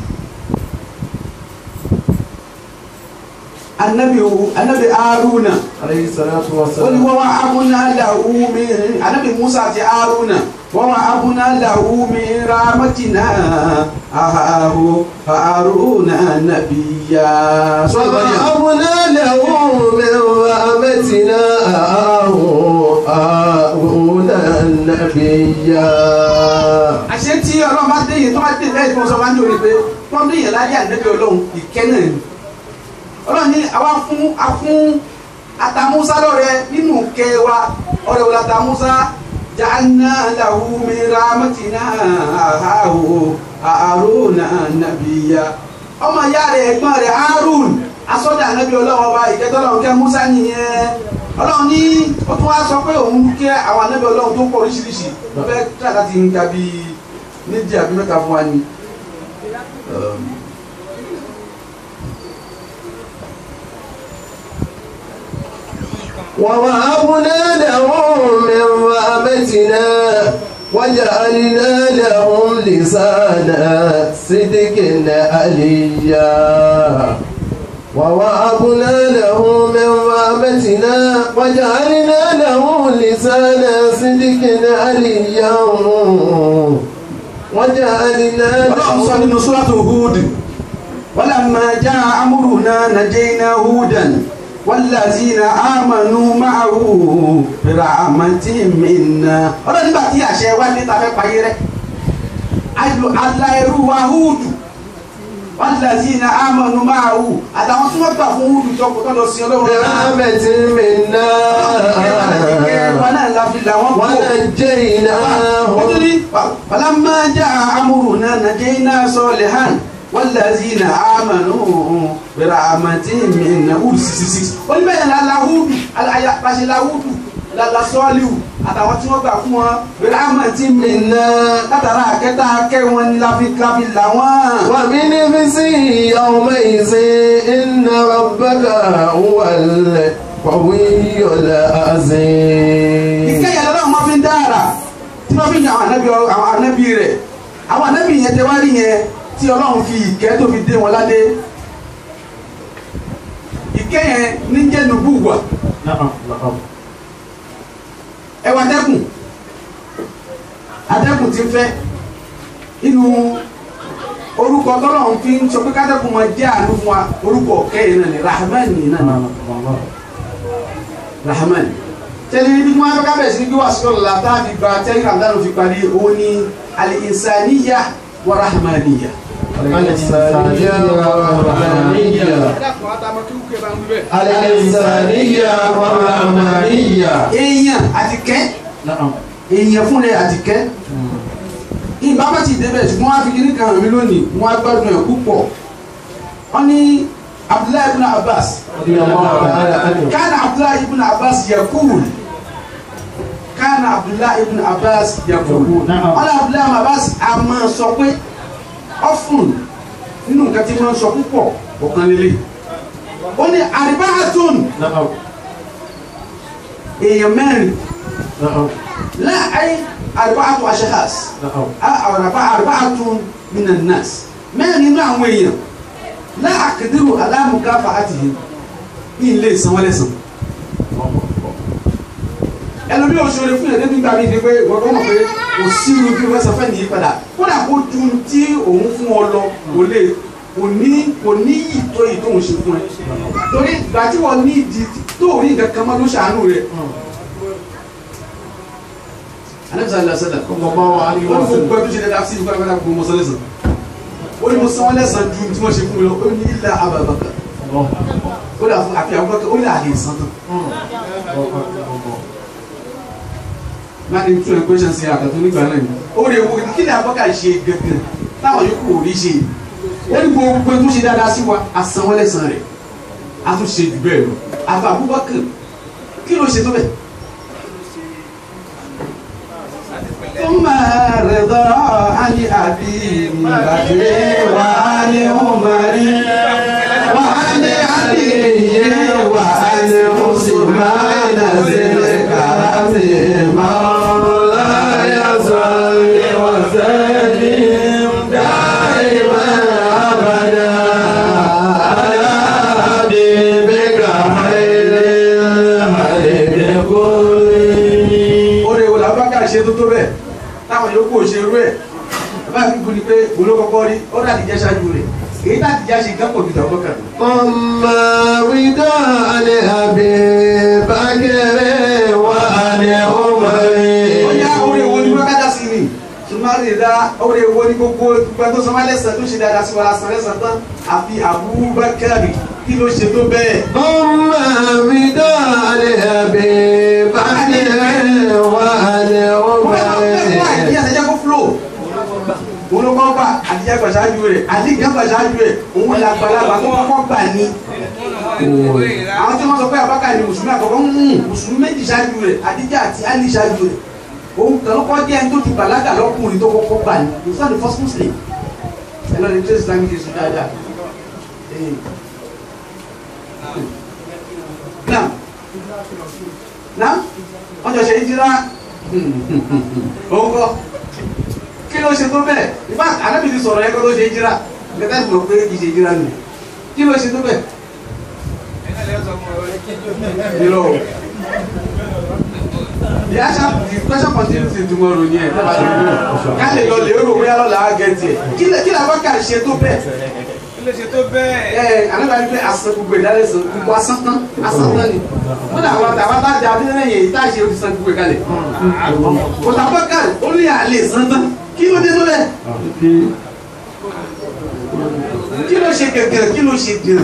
B: anabi anabi aruna
C: Alayhi salatu wa
B: ó ní
C: salam.
B: wọ́n wá abúná làwù mi anabi musa àti aruna wọ́n wá abúná làwù mi ramatina ahahu aruna nabiya. sọ́dọ̀ yẹn.
A: ووهبنا له من رحمتنا هارون نبيا
B: àṣẹ tí ọlọ́run bá dé yìí tó bá dé lẹ́yìn tó ń sọ máa ń jòrè pé tó ń dé yẹn láyé àdébí ọlọ́run ìkẹ́ náà ni ọlọ́run ní àwa fún a fún atamusa lọ́rẹ nínú kẹ́ wa ọ̀rẹ́ wò latamusa ja'alna lahu min rahmatina ahahu haruna nabiya ọmọ ìyá rẹ̀ ẹ̀gbọ́n rẹ̀ harun asọ́dà ànábì ọlọ́run ọba ìkẹ́tọ́lọ́run kẹ́ musa nìyẹn ọlọ́run ní ó tún wá sọ pé òun kẹ́ àwọn ànábì ọlọ́run tó pọ̀ oríṣiríṣi ó fẹ́ tíra láti ń ka bí méjì àbí mẹ́ta fún wa ni.
A: ووهبنا له من رحمتنا وجعلنا لهم لسان صدق عليا ووهبنا له من رحمتنا وجعلنا له لسان صدق عليا وجعلنا
B: ọlọ́run sọ
A: له
B: nínú sọ́látò Hud walamma jaa amruna najayna Hudan wallazina amanu ma'ahu birahmatin minna ọlọ́run nígbà tí àṣẹ wá dé ta fẹ́ parí rẹ̀ aláìrú wa Hud wallazina amanu ma'ahu àtàwọn tí wọ́n gbà fún Hud tó kò tó lọ sí ọlọ́run náà
A: برحمة منا
B: wọn náà la fi làwọn kó.
A: ونجيناه
B: Nítorí falamma jaa amruna najayna Salihan wallazina amanu birahmatin minna Hud sixty six. Ó ní bẹ́ẹ̀ la la Hud alaya pàṣẹ la Hud la la Salihu àtàwọn tí wọ́n gbà fún wọn birahmatin minna látara àkẹ́tà akẹ́ wọn ni la fi la fi là wọ́n.
A: ومن نفسه يومئذ إن ربك هو القوي العزيز
B: ìkẹyà lọ́dọ̀ wọn fi ń dára tí wọ́n fi ń yan àwọn ànábì àwọn ànábì rẹ̀ àwọn ànábì yẹn tẹ wá rí yẹn tí ọlọ́run fi ìkẹ́ tó fi dé wọn ládé ìkẹ́ yẹn ní jẹ́ nùbú wà
C: Na'am, na'am.
B: ẹwà dẹ́kun adẹ́kun ti fẹ́ inú orúkọ tọ́lọ́run fi ń sọ pé kádẹ́kun máa jẹ́ àánú fún wa orúkọ kẹ́yìn náà ni rahman yìí náà ni rahman tẹ́lẹ̀ níbi tí wọ́n á fẹ́ kábẹ̀ sí ní kí wàá sọ̀rọ̀ la tá a fi gba tẹ́lẹ̀ ramadan fi parí òun ni al-insaniya wa rahmaniya.
A: الإنسانية والرحمانية الإنسانية والرحمانية
B: èèyàn àti kẹ́
C: Na'am.
B: èèyàn fún rẹ̀ àti kẹ́ ìgbà bá ti débẹ̀ ṣùgbọ́n wọ́n á fi kíní kan hàn mí lónìí wọ́n á gbádùn ẹ̀ púpọ̀ wọ́n ní abdullahi ibn abbas
C: رضي الله تعالى عنه.
B: كان عبد الله بن عباس يقول كان عبد الله بن عباس يقول
C: نعم.
B: قال عبد الله بن عباس a máa sọ pé often nínú nǹkan tí máa ń sọ púpọ̀ ọ̀kan lélẹ̀ ó ní àríbáàtún
C: Na'am.
B: èèyàn mẹ́rin
C: Na'am.
B: láàáyé àríbáàtún aṣehas
C: Na'am.
B: àríbáàtún minan nas mẹ́rin nínú àwọn èèyàn láàkìdírò aláàmúkáfà àti yìí ní ilé ìsanwó-ẹlẹ́sàn ẹlòmí ò ṣòro fún yẹn débi gbà mí ni pé wọ́n kọ́ mọ̀ pé kò sí irú bí wọ́n sọ fẹ́ nìyí padà kódà kó ju tí òun fún ọ lọ kò lè kò ní kò ní yìí tó yìí tóun ṣe fún ẹ torí ìgbà tí wọ́n ní ìdí tó rí nǹkan kan mọ́ ló ṣàánú rẹ̀ anamisa ala sẹlẹ
C: sallallahu alaihi
B: wọ́n ní
C: wasallam
B: gbogbo ẹbí ṣe dáadáa sí ìgbà pátá gbogbo mọ́sán lẹ́sàn ó ní mo san wọ́n lẹ́sàn ju tí wọ́n ṣe fún mi lọ ó ní ilà abàbàkà ó dà fún àfi àwọn bàkà ó ní àlè sàn tán máa ní tún ẹgbẹ́ ṣe àkàtú nígbà náà ni ó lè wo kí ni abọ́kà ṣe gẹ́gẹ́ táwọn yòókù ò rí ṣe ó ní gbogbo tó ṣe dáadáa sí wa a san wọ́n lẹ́sàn rẹ̀ a tún ṣe jù bẹ́ẹ̀ lọ àfi Abubakar kí ló ṣe tó bẹ́ẹ̀. ثم رضا عن أبي بكر وعن عمر وعن علي وعن عثمان ذي الكرم مولاي صل وسلم دائما أبدا على حبيبك خير الخلق كلهم oore wo la bá ká ṣe tó tó bẹ́ẹ̀ táwọn yòókù ò ṣe irú ẹ̀ bá fi kú ni pé olókọ́kọ́ rí ó dàdí jẹ́ ṣáájú rẹ̀ èyí dàdí jẹ́ ṣe gán pọ̀ jù tàwọn kan.
A: أما وداع لأبي بكر وعن
B: ó yá
A: عمر
B: oore wo ni wọ́n kájà sí ni ṣùgbọ́n rí da oore wo ni gbogbo gbogbo tó sọ máa lẹ́sàn tó ṣe dáadáa sí wa lásán lẹ́sàn tán àfi Abubakar kí ló ṣe tó bẹ́ẹ̀.
A: أما وداع لأبي بكر وعن
B: àdìyẹ
A: عمر
B: àtẹjẹ kó fúlò òun ló kọ́ gbà àdìyẹ gbàṣáájú rẹ̀ àdìyẹ gbàṣáájú rẹ̀ òun là gbàlagbà tó kọ́kọ́ gbà ní. àwọn tí wọ́n sọ pé abákà ni mùsùlùmí àkọ́kọ́ ń mú mùsùlùmí méjì ṣáájú rẹ̀ àdìyẹ àti ali ṣáájú rẹ̀ òun kàn ló kọ́ jẹ́ ẹni tó ti bàlágà lọ́kùnrin tó kọ́kọ́ gbà ní he was not the first muslim ẹ lọ́ọ́ ní trace islamic history dáadáa. Eh. náà náà wọ́n jọ ṣe ìjìlá òun kọ́ kí ló ṣe tó bẹ́ẹ̀ ìfá ànábì ti sọ̀rọ̀ yẹn kó tó ṣe ìjìlá gẹ́gẹ́ bí mo pé kì í ṣe ìjìlá nù kí ló ṣe tó bẹ́ẹ̀. Irọ́ o. The answer the question continues in tomorrow ni ẹ̀ dábàá lórí rẹ̀. Ká lè lọ lè rò bóyá lọ́la á gẹ̀ẹ́tì ẹ̀. Kí lè kí làwọn kà ṣe tó bẹ́ẹ̀.
D: ilé ṣe tó bẹ́ẹ̀.
B: Ẹ ànábì ní pé àsan gbogbo ìdálẹ́ sọ gbogbo asán tán asán tán ni. Ó dà wọ́n tàbá bá jà abílẹ̀ yẹn ìta ṣe ó ti san gbogbo ìkàlẹ̀. Kò tàbá kàlẹ̀ ó ní àlè san tán. Kí ló dé tó bẹ́ẹ̀? Kí ló ṣe gẹ̀gẹ̀ kí ló ṣe gẹ̀rẹ̀?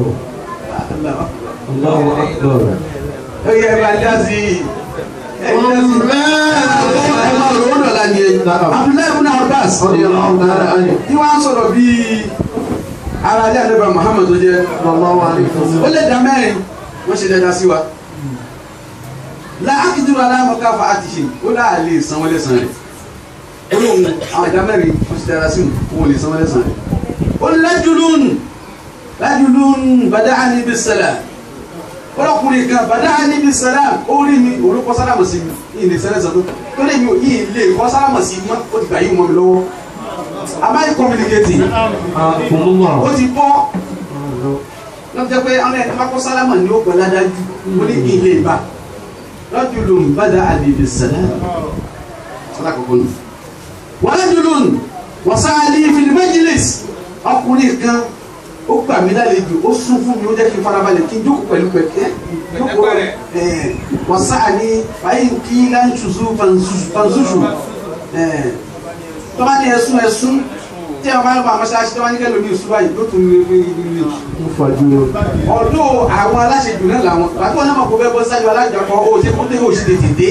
C: Allahu akbar.
B: Ó yẹ ẹ bá dá sí i. Ẹ dá sí i. Ẹ máa rò ó dọ̀la ni ẹ. Abdullahi ibn Abbas.
A: رضي الله تعالى عنه
B: tí wọ́n á sọ̀rọ̀ bíi ara ilé àdébà Muhammad tó jẹ́
A: صلى الله عليه
B: ó
A: وسلم
B: lè dá mẹ́rin wọ́n ṣe dáadáa sí wa láàkìdúró aláàmọ́ká fa àtìṣe ó láà lè san wọlé san rẹ̀ ó lóun àwọn ìdá mẹ́rin wọ́n ṣe dáadáa sí wọn ò lè san wọlé san rẹ̀ ó ní lájúlún lájúlún bàdá àníbi sẹlẹ̀ ọlọ́kùnrin kan bàdá àníbi sẹlẹ̀ ó rí mi olùkọ́ sálámù sí mi ìlè sẹlẹ̀ sọ́tún tó lè mi ò yí ilé ìkọ́ sálámù sí mọ́ ó ti gbà yí mọ́ mi lọ́wọ́ àbáyé communicate
C: Akumullah.
B: ó ti bọ́ lọ́jọ́ pé ọ̀nà ẹ̀ka kó sálámà ní ó pẹ̀lú adájú ó ní kí n lè bá lọ́jọ́ ló ń bàdá àbèbè sẹ́lẹ̀ sọ́dà kọ̀kọ́ nù. wọ́n lọ́jọ́ ló ń wọ́n sáálí filimajilis ọkùnrin kan ó gbà mí lálejò ó sún fún mi ó jẹ́ kí n farabalẹ̀ kí n jókòó pẹ̀lú pẹ̀kẹ́ jókòó ẹ̀ wọ́n sáálí fàyín kí láńṣuṣu fanṣuṣu ẹ̀ tọ́ba ní ẹ̀sùn ẹ̀sùn tí a bá ń bá mọ́ṣáláṣí tọ́ba ní kẹ́lò ní ìṣúra yìí ló tún ní ní ní ní.
C: Mufajiro.
B: ọ̀dọ́ àwọn aláṣejù náà làwọn àti wọn náà mọ̀ kó bẹ́ẹ̀ bọ́ sáájú alájọpọ̀ ó ṣe kó dé ó ṣe tètè dé.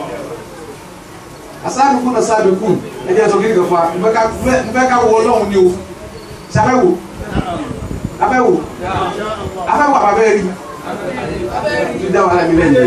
B: asáàdùkú náà sáàdùkú ẹ̀jẹ̀ sọ kíni kan fún wa mo fẹ́ ká wọ ọlọ́run ni o ṣàbẹ̀wò abẹ́wò abẹ́wò àbábẹ́ rí ti dá wàhálà mi lẹ́yìn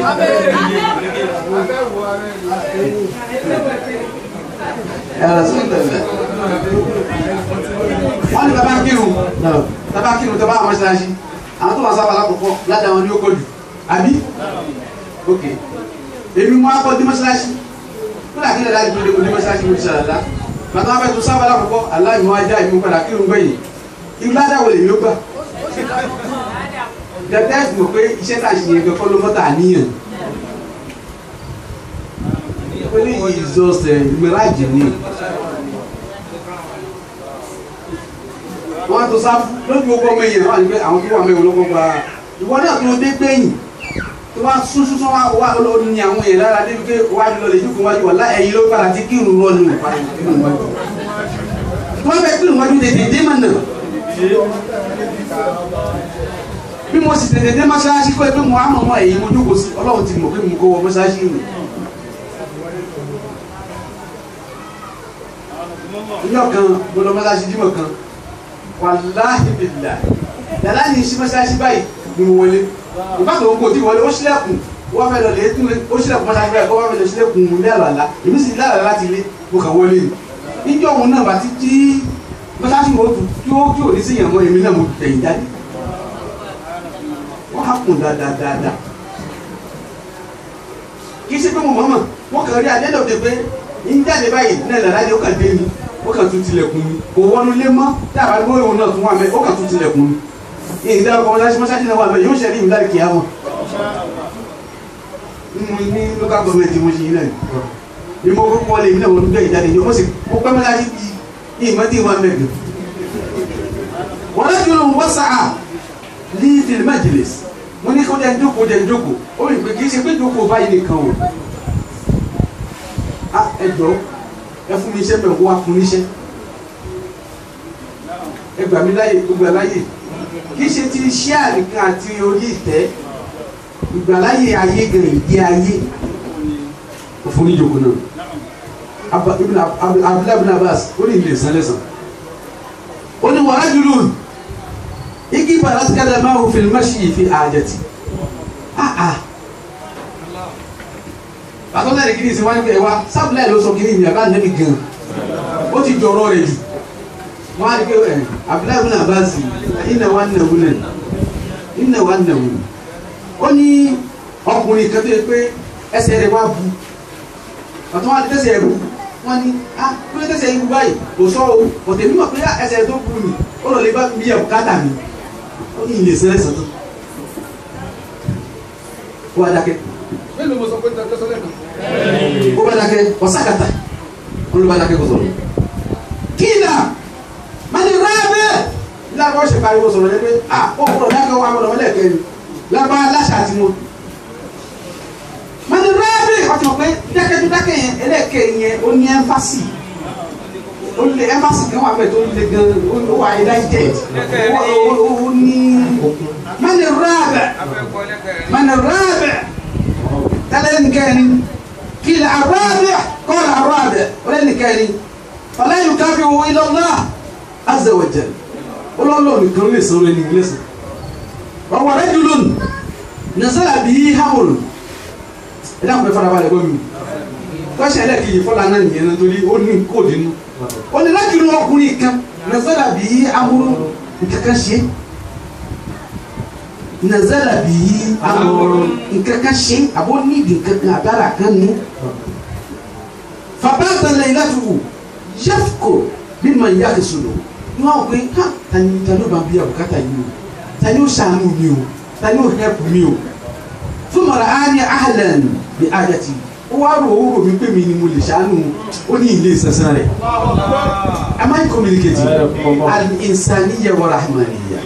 B: ẹ̀rọ sí ìtẹ̀lẹ̀ wọ́n ní bàbá kírun
C: Náà.
B: tàbá kírun tàbá àwọn mọ́ṣáláṣí àwọn tó wà sábà lákòókò ládàá wọn ni ó kọjú àbí ok èmi mú akọ dí mọ́ṣáláṣí tó dà kílẹ̀ láti dúró dé mọ́ṣáláṣí mo ti ṣàlàlá bàtà wọn fẹ́ tó sábà lákòókò aláìmọ́ ajá ìmú padà kírun gbẹ̀yìn irú ládàá wo lèmi ó gbà dẹ́tẹ́ mọ̀ pé iṣẹ́ tá a ṣe yẹn gan kọ́ ló mọ́ta àníyàn pé ní ìzọsẹ̀ mìíràjì ni wọ́n á tó sáfù lójú gbogbo ọmọ èèyàn wà ní pé àwọn tó wà mẹ́wọ̀n lọ́kọ́ gba ìwọ náà tó dé gbẹ̀yìn tó wá sún sún sún wá wá ló ní àwọn èèyàn lára débi pé wájú lọ lè jókòó wájú wà lá ẹ̀yìn ló padà ti kírun lọ nù padà kírun wájú tó wá fẹ́ kírun wájú tètè dé mà nà bí mo sì tètè dé mọ́ṣáláṣí kọ́ ẹ pé mo á mọ̀ mọ́ ẹ̀yìn mo jókòó sí ọlọ́run ti mọ̀ pé mo kó wọ mọ́ṣáláṣí rìn ìjọ kan mo lọ mọ́ṣáláṣí jímọ̀ kan wàláhì bìlà yàrá ní sí mọ́ṣáláṣí báyìí ni mo wọlé ìbátan òun kò tí wọlé ó ṣílẹ̀kùn wọ́n fẹ́ lọ lè tún lé ó ṣílẹ̀kùn mọ́ṣáláṣí báyìí kó wọ́n fẹ́ lọ ṣílẹ̀kùn ilé àlàlá èmi sì ilé àlàlá ti lé mo kàn wọlé ni níjọ́ òun náà bá ti tí mọ́ṣáláṣí wo tù tí ó tí ò ní sí yàn mọ́ èmi náà mo tẹ̀yìn jáde wọ́n á kùn dáadáa kì í ṣe pé mo mọ̀ mọ̀ wọ́n kàn rí adẹ́dọ̀ pé ń jáde báyìí náà làlá ni ó kàn dé mi ó kàn tún tilẹ̀kùn mi kò wọnú lé mọ́ dábàá gbọ́ ìwọ̀n náà tún wà mẹ́ ó kàn tún tilẹ̀kùn mi ìdá ọkọ̀ mọ́sáṣí mọ́sáṣí náà wà mẹ́ yóò ṣẹlẹ̀ ìmúdá kìí àwọn mo ní local government mo ṣe yín náà ni mo kó kọ́ lé mi náà wọ́n gbé ìjáde yìí mo sì mo pẹ́ mọ́sáṣí bí ìmọ̀ tí wọ́n mẹ́gbẹ̀ wọ́n lọ́jọ́ ló ń wọ́ sáà ní fil majlis mo ní kó jẹ́ jókòó jẹ́ jókòó ó rí pé kì í ṣe pé jókòó báyìí nìkan o ẹ jọ̀ọ́ ẹ fún mi iṣẹ́ mẹ́ wọ́n á fún níṣẹ́ ẹ gbà mí láyè gbogbo láyè kì í ṣe ti iṣẹ́ àríkan àti orí ìtẹ́ ìgbàláyè ayé gan ìdí ayé òfin níjòkó náà abdullahi bin abbas ó ní ilé sálẹ̀sán ó ní wàá jùlọ igi bàrà ti kádà máa wò fìlímà sí ìfi àjẹtì pàtó náà ní kí ni ìsìn wá ní pé ẹ wá sábìlẹ̀ ló sọ kí ni ìyìn àbá nẹ́bí gan ó ti jọrọ rẹ jù wọn á ní pé ẹ abdullahi bin abbas iná wa nà wúlẹ̀ iná wa nà wúlẹ̀ ó ní ọkùnrin kan tó yẹ pé ẹsẹ̀ rẹ̀ wá bu pàtó wọn á tẹ̀sẹ̀ rẹ̀ bu wọn ní ah kí ló tẹ̀sẹ̀ yín bu báyìí kò sọ o ọ̀tẹ̀ mímọ̀ pé ẹsẹ̀ tó bu mi ó lọ lè bá mi yẹ bùkátà mi ó ní ilé sẹ́lẹ̀ sọ́tọ̀ ó wá dákẹ́
D: mélòó mo sọ pé tẹ́tẹ́ sọ́lẹ̀ kan.
B: ó bá dákẹ́ ọ̀sákàtà ó ló bá dákẹ́ kó sọ̀rọ̀ kíìlà mani rábẹ́ lábọ́ ṣe pariwo sọ̀rọ̀ yẹn pé à ó kúrò dákẹ́ wà mọ̀nà mọ́lẹ̀ kẹ́ni lábọ́ aláṣà àti mo mani rábẹ́ ọ̀tí mọ̀ pé dákẹ́ tó dákẹ́ yẹn ẹlẹ́kẹ́ yẹn ó ní ẹ́ńfásì ó lé ẹ́ńfásì kan wà bẹ́ẹ̀ tó lé gan ó wà ẹ̀dáìjẹ́ ó ní mani rábẹ́
D: afẹ́kọ́ ẹlẹ́kẹ̀rin.
B: من الرابع ثلاث كان قيل الرابع قال الرابع ولن كان فلا يكافئه الا الله عز وجل قل الله نكون لي سورة الإنجليز وهو رجل نزل به حمل إذا كنت فرع بالي قومي kọ́ṣẹ́ ẹlẹ́kìyì fọ́lá náà nìyẹn nítorí ó ní kóòdù inú ó ní láti inú ọkùnrin kan nàzàlà bí amúrú nǹkankan ṣe nàzàlà bí amúrú nǹkankan ṣe àbó nídìí nǹkankan àbára kan ní. fàbáàtà lẹ́yìn láti wù yẹ́fùkọ̀ bí mà ń yá ti sùn lò ní wọn pé ha tani tani ó bá bí àbùkátà yìí o tani ó ṣàánú mi o tani ó hẹ́pù mi o fún mọ̀ra á ní àhàlẹ̀ bí àjàtì ó wá rò ó rò mí pé mi ni mo lè ṣàánú ó ní ilé ìsẹsẹ rẹ am I communicating al-insaniyya wa rahmaniyya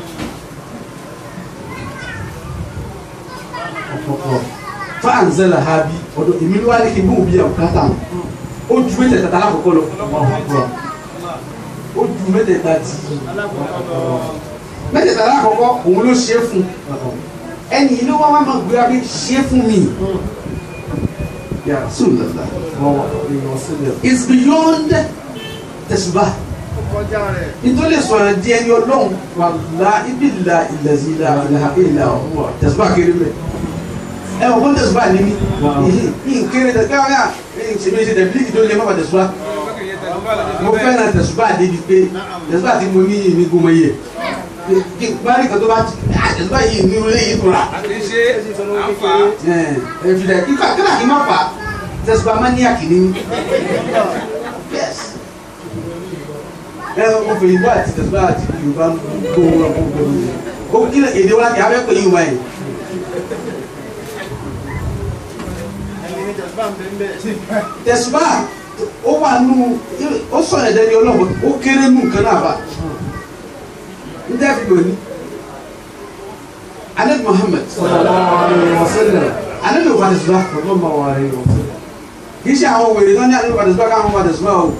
B: fa anzala ha bi ọ̀dọ̀ èmi ló wá ní kí n bóun bí àbùkátà ó ju mẹ́tẹ̀ẹ̀ta tá lákòókò lọ ó ju mẹ́tẹ̀ẹ̀ta tí mẹ́tẹ̀ẹ̀ta lákòókò òun ló ṣe é fún ẹni yìí ló wá wá máa gbé abẹ́ ṣe é fún mi. Ya Rasulullah. It's beyond tẹ̀sùbá. Nítorí sọ̀rọ̀ di ẹni ọlọ́run wàlá ibi ìlà ìlẹ̀sí ìlà ìlà ìlà ọ̀hún tẹ̀sùbá kéré mẹ́. Ẹ wọ́n fún tẹ̀sùbá ní mi. Yìí kéré tẹ̀sùbá káwọn yà ṣèmi ṣe tẹ̀bílì kì tó lé mọ́fà tẹ̀sùbá. Mo fẹ́ràn tẹ̀sùbá débi pé tẹ̀sùbá tí mo ní yìí ní gbọmọ yẹ. Kí n bá rí kan tó bá tẹ̀sùbá yìí ní orí yìí tó rà
D: àti ṣe àǹfà.
B: ẹ̀fìdà kíkà kíkà kí n má fà á tẹ̀sùbà mania kìíní ni yes ẹ o fè yìnbó àti tẹ̀sùbà àti yorùbá kó wọn kó gbẹrù o kí èdè wa kì í abẹ́ pè yín wáyé tẹ̀sùbá ó wà nù ó sọ ẹ̀dẹ́ ní ọlọ́wọ́ ó kéré nù kan náà bá ń dẹ́bi lónìí anabi muhammed
C: sallallahu alaihi wasallam
B: anabi ò wà tẹ̀sùbá
C: sallallahu alaihi wasallam
B: kì í ṣe àwọn wèrè náà ní anabi wà tẹ̀sùbá káwọn wà tẹ̀sùbá o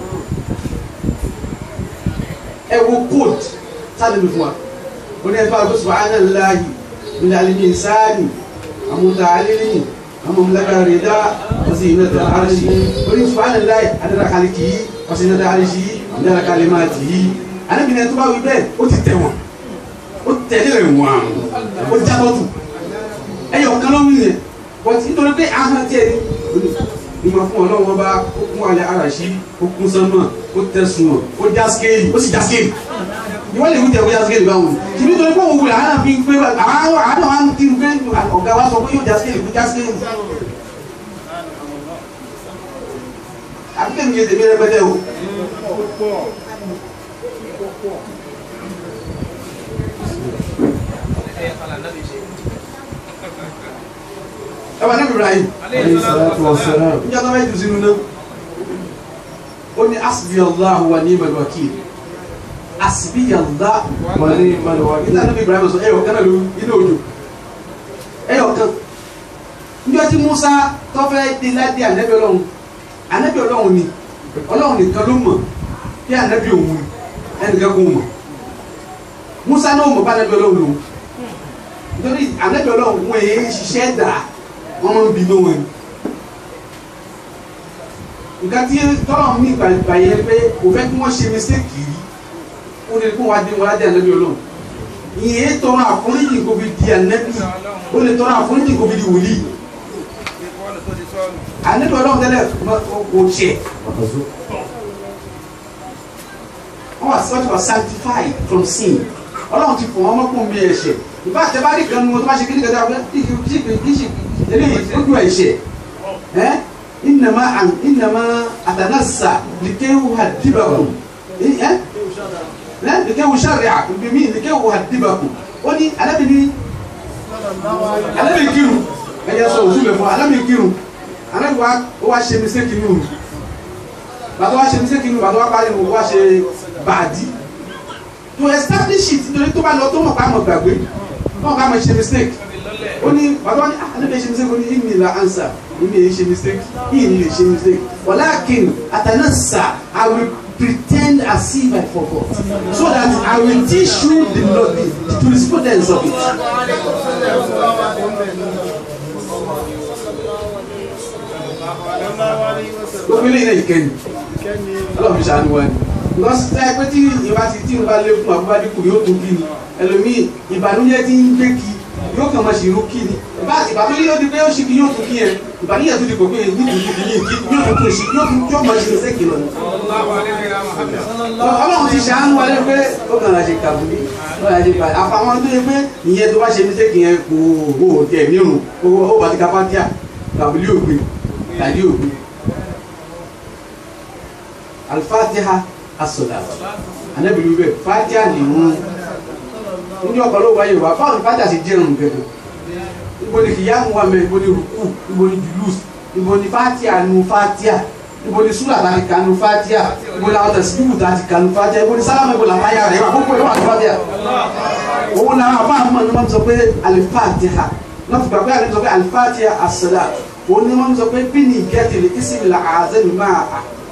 B: ẹ wo kóòtù sáà níbi fún wa ó ní ẹgbẹ́ àgbẹ̀ subhanallahi min al-insani àmúta alẹ́lẹ́yìn àmúlẹ́gbẹ̀ rẹ̀dá ọ̀sìn ìnàdà àrẹ́sì orí subhanallahi adara kaliki yìí ọ̀sìn ìnàdà àrẹ́sì yìí adara kalimati yìí anábìnrin tó bá wí bẹ́ẹ̀ ó ti tẹ̀ wọ́n ó tẹ̀lé rẹ̀ wọ́n ó jábọ́tù ẹ̀yọ̀ kan ló ń yẹn bọ́tí nítorí pé ahọ́n tiẹ̀ ní ìmọ̀ fún ọlọ́wọ́ bá ó kún alẹ́ àràṣí ó kún sánmọ̀ ó tẹ̀sùn ó já skéèlì ó sì já skéèlì ìwọ lè wújẹ bóyá skéèlì báwo ni tìbí torí pé òun wulẹ̀ àwọn àfi pé àwọn àwọn àwọn ti ń pé ọ̀gá wa sọ pé yóò já skéèlì kó já skéèlì. àbí tèmi yé tèmi rẹpẹtẹ o. ẹ wà níbi Ibrahim
C: alayhi salatu wassalam
B: níjọ́ tó bá jù sínú náà ó ní asbiyallahu wa ni'mal wakil asbiyallahu
C: wa ni'mal wakil
B: nígbà tó bí Ibrahim sọ ẹyọ kan náà ló inú òjò ẹyọ kan níjọ́ tí Musa tó fẹ́ dé ládé ànábì Ọlọ́run ànábì Ọlọ́run ni Ọlọ́run nìkan ló mọ̀ bí ànábì òun ni ẹnìkan kò mọ̀ Musa náà mọ̀ bá ànábì Ọlọ́run lòun nítorí ànábì Ọlọ́run wọn èyí ṣiṣẹ́ dà wọ́n máa ń bí lóhùn ẹni nǹkan tí tọ́lọ̀ mi gbàgbà yẹn pé kò fẹ́ kí wọ́n ṣe mistake yìí ó lè kó wá dé wọn ládé ànábì Ọlọ́run ìyẹn tọrọ àforíjì kò fi di ànábì ó lè tọrọ àforíjì kò fi di wòlíì ànábì Ọlọ́run tẹ́lẹ̀ kò tiẹ̀ wọ́n wà sọ́tù wà sanctified from sin Ọlọ́run ti fọ̀ wọ́n mọ́kùn bí ẹ̀ṣẹ̀ ìbá àtẹ́bárí kan nu wọn tó bá ṣe kí ní kẹta ọ̀gbẹ́ kí kí kí kí kí eléyìí ó ju ẹ̀ṣẹ̀ ẹ́ ìnàmá àn ìnàmá àtànàṣà lìkéwù àdìbàkù ẹ́ ẹ́ lìkéwù sàrìà bìmí lìkéwù àdìbàkù ó ní alábìíní alábìíní kírun ẹ̀yẹ sọ òṣù lè fún alábìíní kírun alábìíní wa ó wá ṣe mistake nínú bàtà wá ṣe mistake nínú bàtà wá parí nínú wá ṣe bàdí to establish it nítorí tó bá lọ tó mọ̀ ká mọ̀ gbàgbé mọ̀ ká mọ̀ ṣe mistake ó ní bàbá ní àlébẹ̀ ṣe mistake ó ní ìmì la answer ìmì èyí ṣe mistake ìyìn ní lè ṣe mistake walakin àtànàṣà I will pretend as if I forgot so that I will teach you the the the jurisprudence of it. gbogbo ilé ilé ìkẹyìn ọlọ́run fi ṣàánú wa ni because ẹ pé tí ìbá ti tí ìbá lé fún àbúrò dínkù yóò tó kí ni ẹlòmíì ìbànújẹ́ tí ń gbé kí yóò kàn máa ṣèrú kí ni ìbá ìbá tó yóò di pé ó ṣì kí yóò tó kí yẹn ìbànújẹ́ tó di pé ní ìdí kí ni kí yóò tó tó ṣe yóò tó yóò máa ṣe ṣe kìlọ̀ ni. ọlọ́run ti ṣàánú wa lé pé ó kàn máa ṣe kàbùlí ó yà ṣe bàjẹ́ àfàwọn tó yẹ pé ìyẹn tó bá ṣe ní sẹ́kì yẹn kò ó tẹ̀ nírun ó bá ti ka pátíà kàbùlí ògbé tàbí ògbé alifatiha asola anabi wíwẹ fatiha ni wọn ní ọkọ ló wáyé wa báwo ni fatiha ṣe jẹ irun gẹ́gẹ́ ibo ni kìyàmù wà mẹ ibo ni ruku ibo ni julus ibo ni fatiha nu fatiha ibo ni sura tàbí kanu fatiha ibo ni àwọn tẹsíbíbù tàbí kanu fatiha ibo ni sálámù ibo làwọn ayá rẹ wà gbogbo ìwà àti fatiha òun náà àbá àmọ́ ni wọ́n sọ pé alifatiha wọ́n fi gbàgbé àlejò sọ pé alifatiha asola òun ni wọ́n sọ pé bí ni ìgẹ́tìlì ìsìnkú la àzẹ́mi máa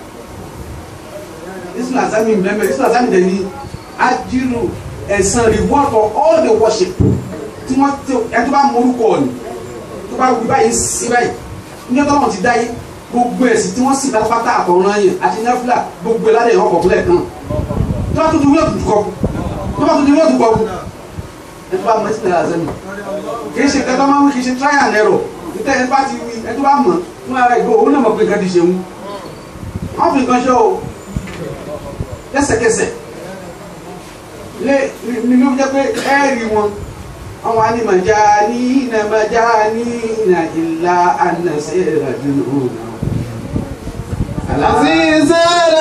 B: islam azami mbembe islam azami de ni ajiru ẹ̀san reward for all the worship tí wọ́n tí ẹ tó bá morúkọ ni tó bá wí báyìí sí báyìí ní ọjọ́ náà ti dáyé gbogbo ẹ̀sìn tí wọ́n sì pátápátá àtọ̀run yẹn àti nẹ́fúlà gbogbo ẹ̀ ládẹ̀ ìhàn kọ̀ọ̀kúlẹ̀ kan tó bá tó di wíwọ́n tó kọ́ tó bá tó di wíwọ́n tó kọ́ ẹ tó bá mọ islam azami kì í ṣe kẹtọ́ máa ń kì í ṣe trial and error nítorí ẹ tó bá ti wí ẹ tó bá mọ̀ fún ara ìgbó òun náà mọ̀ pé nǹkan ti ṣe wú wọ́n fi nǹkan ṣe o lẹ́sẹ̀kẹsẹ̀ lé ní ló jẹ́ pé ẹ́ẹ̀rí wọn àwọn animàjá ní ìnàmàjá ní ìnà ìlà ànàṣẹ́ ìrìnàjò náà.
A: عزيزنا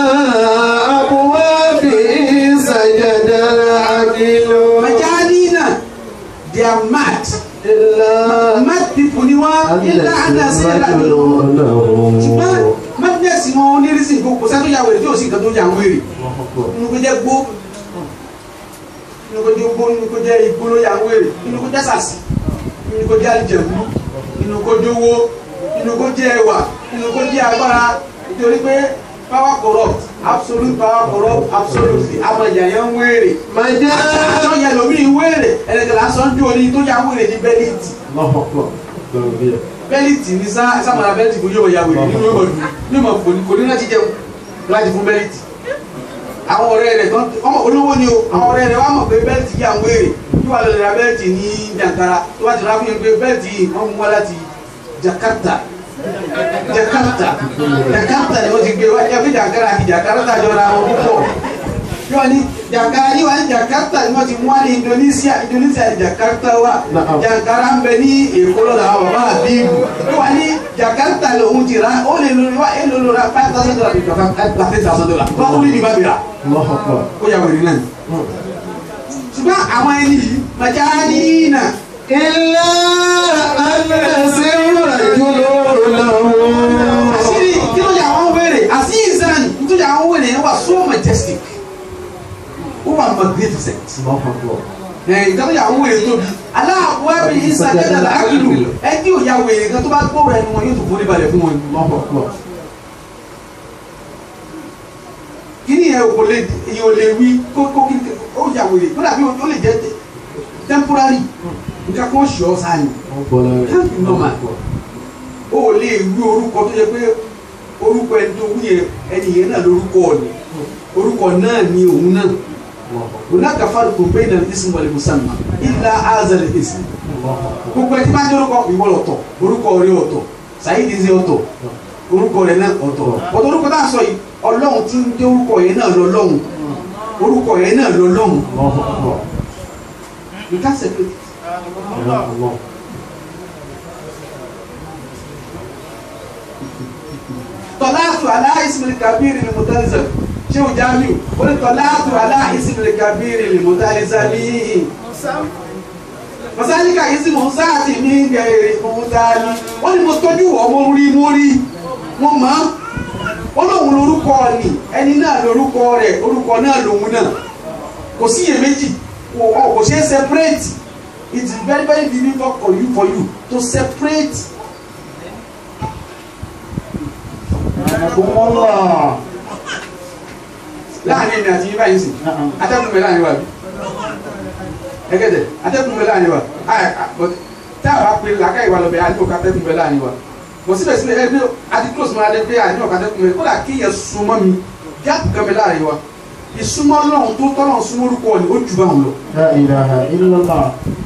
A: أبواب سجد العقل
B: Majani náà they are mad
A: إلا
B: mad people ni wọ́n
A: Àbílẹ̀
B: ilà
A: sí.
B: náà sí ìlànà ṣùgbọ́n madness wọn onírìsì kò sẹ́tò ya wèrè tí ò sí nǹkan tó yà ń wèrè nínú kó jẹ́ gbó nínú kó jẹ́ gbó nínú kó jẹ́ igbó ló yà ń wèrè nínú kó jẹ́ sàsì nínú kó jẹ́ àlìjẹ̀bú nínú kó jẹ́ owó nínú kó jẹ́ ẹwà nínú kó jẹ́ agbára nítorí pé power corrupt absolute power corrupt absolutely àmọ́ ìyà yẹn ń wèrè àtọ́ yẹn lómi ń wèrè ẹ̀rẹ̀kẹ̀ lásán jó ní tó yà ń wèrè ní bẹ́líìtì bẹ́líìtì ní sá sàmàlà bẹ́líìtì kò yóò yà wèrè nínú yóò dùn ní ma fò ní kò ní láti jẹun láti fún bẹ́líìtì àwọn ọ̀rẹ́ rẹ̀ tán ọmọ olówó ni o àwọn ọ̀rẹ́ rẹ̀ wà mọ̀ pé bẹ́líìtì yà ń wèrè tí wàá lọ ra bẹ́líìtì ní jàǹkara tó bá ti rà fún yẹn pé bẹ́líìtì yìí wọ́n mú wá láti Jakarta Jakarta Jakarta ni wọ́n ti gbé wá ẹgbẹ́ jàǹkara àti Jakarta jọra wọn púpọ̀ yóò ní jàǹkara yìí wà ní Jakarta ni wọ́n ti mú wá ní Indonesia Indonesia ní Jakarta wà jàǹkara ń bẹ ní Èkó lọ́dọ̀ àwọn bàbá àbíbù yóò wà ní Jakarta lòun ti ra ó lè lórí wá èlò lórí ra five thousand dollars bí kàkà five ten thousand dollars wọ́n kúrò ní ìbá bìrà ó yà wèrè náà ṣùgbọ́n àwọn ẹni yìí màjá ní nà
A: إلا أن يسير رجل له
B: àṣírí kí ló yà wọ́n wèrè àṣìṣàn tó yà wọ́n wèrè yẹn wà so majestic ó wà magnificent ẹ̀ ìtàn yà wọ́n wèrè tóbi aláàbò ẹ̀bí ìsàlẹ̀ dàda àkìlù ẹ̀ tí ò yà wèrè kan tó bá gbóòrò ẹnu wọn yóò tó forí balẹ̀ fún wọn. kí ni ẹ̀ kò lè èyí ò lè wí kó kó kí ó yà wèrè kó dàbí ó lè jẹ́ temporary nǹkan kan ṣe ọ́ sáà ni normal o ò lè wí orúkọ tó yẹ pé orúkọ ẹni tó wí yẹn ẹni yẹn náà lórúkọ ni orúkọ náà ni òun náà hunaka farqun bayna al-ism wal musamma illa hadha al-ism gbogbo ẹni tí bá ń jẹ́ orúkọ ìwọ lọ̀tọ̀ orúkọ rẹ ọ̀tọ̀ Saheed ṣe ọ̀tọ̀ orúkọ rẹ náà ọ̀tọ̀ ọ̀tọ̀ orúkọ tá a sọ yìí ọlọ́run tí ń jẹ́ orúkọ yẹn náà lọ lọ́hùn orúkọ yẹn náà lọ lọ́hùn you can't separate it. tọ́láàtù aláìsìmìlì kàbírì ni mutalizam ṣé o jamiu ó ní tọ́láàtù aláìsìmìlì kàbírì ni mutalizami masalika isi mo sáàtì ní gẹ̀ẹ́rì mutali ó ní mo tọ́jú wọ́ mo rí mo rí mo mọ̀ ó lóun lórúkọ ni ẹni náà lórúkọ rẹ̀ orúkọ náà lòun náà kò sí iyèméjì kò kò ṣe é separate it is very very difficult for you for you to separate láàrin èmi àti yín báyìí sìn atẹ́kùn bẹ láàrin wa bi ẹgẹ́dẹ̀ atẹ́kùn bẹ láàrin wa tá a bá pe làákà ìwà lọ́bẹ̀ àti òkà atẹ́kùn bẹ láàrin wa bọ̀ síbẹ̀síbẹ̀ ẹbí àti close mọ́ adé pé àti òkà atẹ́kùn bẹ kódà kí yẹn súnmọ́ mi gáàpù kan bẹ láàrin wa ìsúnmọ́ lọ́hùn tó tọ́lọ̀ súnmọ́ orúkọ ni ó jù bá wọn lọ.
C: لا إله إلا الله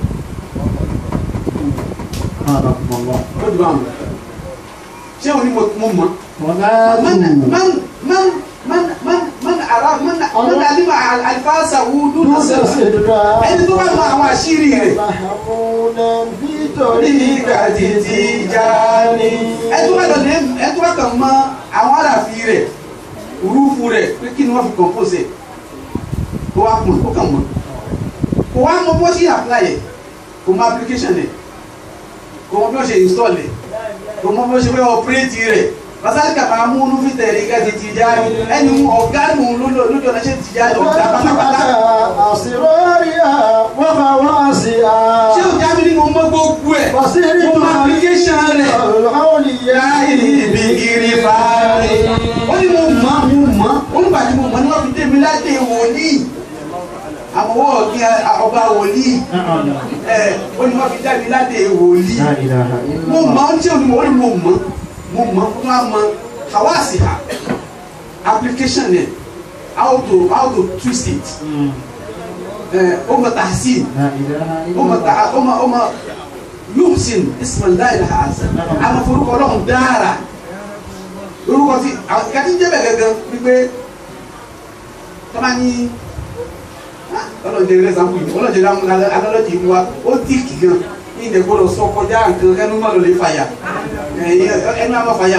C: سبحانكم الله
B: ó jù bá wọn lọ. ṣé o ní mo mo mọ̀
C: ولا
B: من من من من من من ara من من alima alifasa wudu nasara ẹni tó bá mọ àwọn àṣírí rẹ̀
C: محمودا في
B: orí ìgbà títí já ní. ẹni tó bá lọ lé ẹni tó bá kàn mọ àwọn àràfi rẹ̀ rúfu rẹ̀ pé kí ni wọ́n fi compose ẹ̀ kó wá mọ̀ kó kàn mọ̀ kó wá mọ bó ṣe apply ẹ̀ kó mọ application ẹ̀ kó mọ bí wọ́n ṣe install ẹ̀ kó mọ bí wọ́n ṣe fẹ́ operate rẹ̀ masalika máa mú inú fi tẹ̀lé ká títí já ní ẹni ọ̀gá nù lójú ọ̀nà ṣe ti já ní ọ̀gá pátápátá.
C: أسرارها وخواصها
B: ṣé o jábí nínú mọ gbogbo ẹ̀
C: بصيرة
B: mo mọ application rẹ̀
C: الأولياء
B: láì ibi kiri fàárì ó ní mo mọ̀ mo mọ̀ ó nígbà tí mo mọ̀ ní wọ́n fi dé mi láti wòlíì àmọ́wọ́ ọ̀gbìn ọba wòlíì ẹ̀ ó ní wọ́n fi dá mi láti wòlíì
C: لا إله
B: mo
C: إلا
B: mọ̀
C: الله
B: ó ní tí o ní mo ó ní mo mọ̀ mo mọ̀ tó a mọ̀ hawasi ha application rẹ̀ how to how to twist it ẹ̀ ó mọ̀ tahsin
C: لا إله إلا
B: ọmọ ta
C: الله
B: ọmọ ọmọ yuhsin ismail hasan àwọn forúkọ ọlọ́run dára lórúkọ tí àwọn ìka tí ń jẹ́ bẹ̀ gangan wípé tọ́ba ní ọlọ́jẹ rẹ̀ sàmú yìí ọlọ́jẹ alọ́lọ́jẹ yìí wa ó tíìkì gan ní ìdẹ̀ gbọ́dọ̀ sọ kọjá nǹkan ẹnu má lọ lè fàyà ẹnu àmọ́ fàyà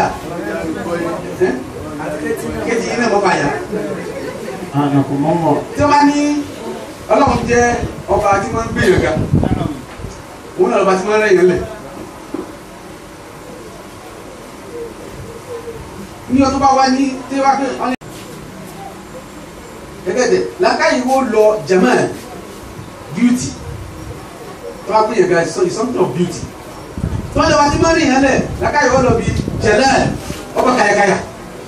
B: kéjì yìí náà mọ́ fàyà
C: سبحانكم الله
B: tí wọ́n bá ní ọlọ́run jẹ́ ọba tí wọ́n ń gbé yàn ga òun náà lọ́ba tí wọ́n ń rẹ̀ yàn lẹ̀ ní ọdún bá wá ní tí wá pé wọn ní. gẹ́gẹ́ dẹ̀ làákàyè wo lọ jamal beauty tó wá pé yẹn ga is something of beauty tó wọ́n lè wá tí mọ́rin yẹn lẹ̀ làákàyè wo lọ bí jalal ọkọ̀ kàyàkàyà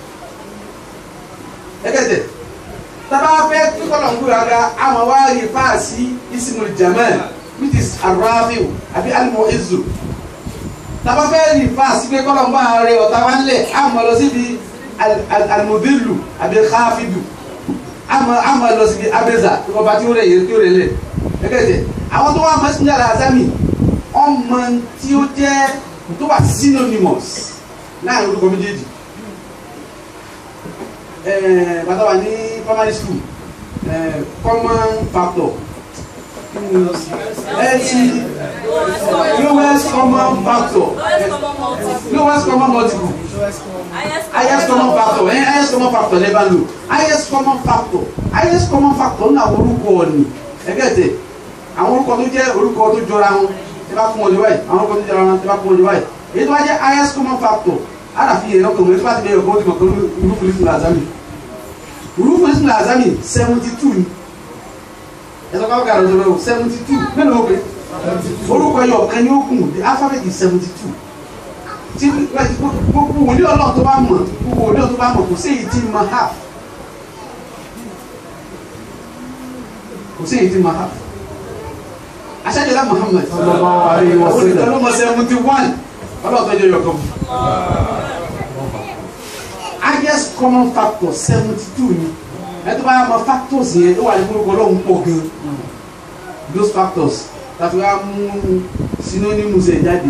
B: gẹ́gẹ́ dẹ̀ taba fẹ́ kíkọ́lọ̀ ń gbéra ga àmọ́ wá rí fáàsì ismul jamal which is arabiu àbí alimọ̀ ezu taba fẹ́ rí fáàsì pé kọ́lọ̀ ń bá rẹ ọ̀tá wá lẹ̀ àmọ́ lọ síbi alimobilu àbí káfídù àmọ́ àmọ́ lọ síbi abeza ọba tí ó rẹ̀ yẹ tí ó rẹ̀ lẹ̀ gẹ́gẹ́ àwọn tó wà mọ́sílẹ̀ àlàzámì ọmọ tí ó jẹ́ tó wà synonymous láàrin orúkọ méjèèjì bàtà wà ní primary school eh, common factor ẹtì lowest common factor lowest common multiple highest common factor ẹ highest common factor lẹ́bàá lò highest common factor highest common factor ní àwọn orúkọ ọ̀nì ẹgẹ́tẹ̀ àwọn orúkọ tó jẹ́ orúkọ tó jọra wọn tí bá kún ọjọ́ báyìí àwọn orúkọ tó jọra wọn tí bá kún ọjọ́ báyìí èyí tó bá jẹ́ highest common factor àdàfi yẹn lọ́kàn wọn tí bá ti bẹ̀rẹ̀ kọ́ ó ti mọ̀ pé orúkọ ní sinmi àzámì orúkọ ní sinmi àzámì seventy two ni ẹ̀sọ́ káwọ́ kàrọ̀ ọ̀dọ̀ seventy two mélòó pé orúkọ yọ ọ̀kan ní ogun the alphabet is seventy two tí gbogbo wòlíì ọlọ́run tó bá mọ̀ gbogbo wòlíì ọlọ́run tó bá mọ̀ kò sí èyí tí ma half kò sí èyí tí ma half aṣáájọlá Muhammad
C: sallallahu alaihi wa sallam.
B: olùkọ́ seventy one ọlọ́run tó jẹ́ yọkọ̀ highest common factor seventy two ni ẹ tó bá yà mọ factors yẹn ó wà ní gbogbo ọlọ́run pọ̀ gan those factors tàbí wàá mú synonyms ẹ̀ jáde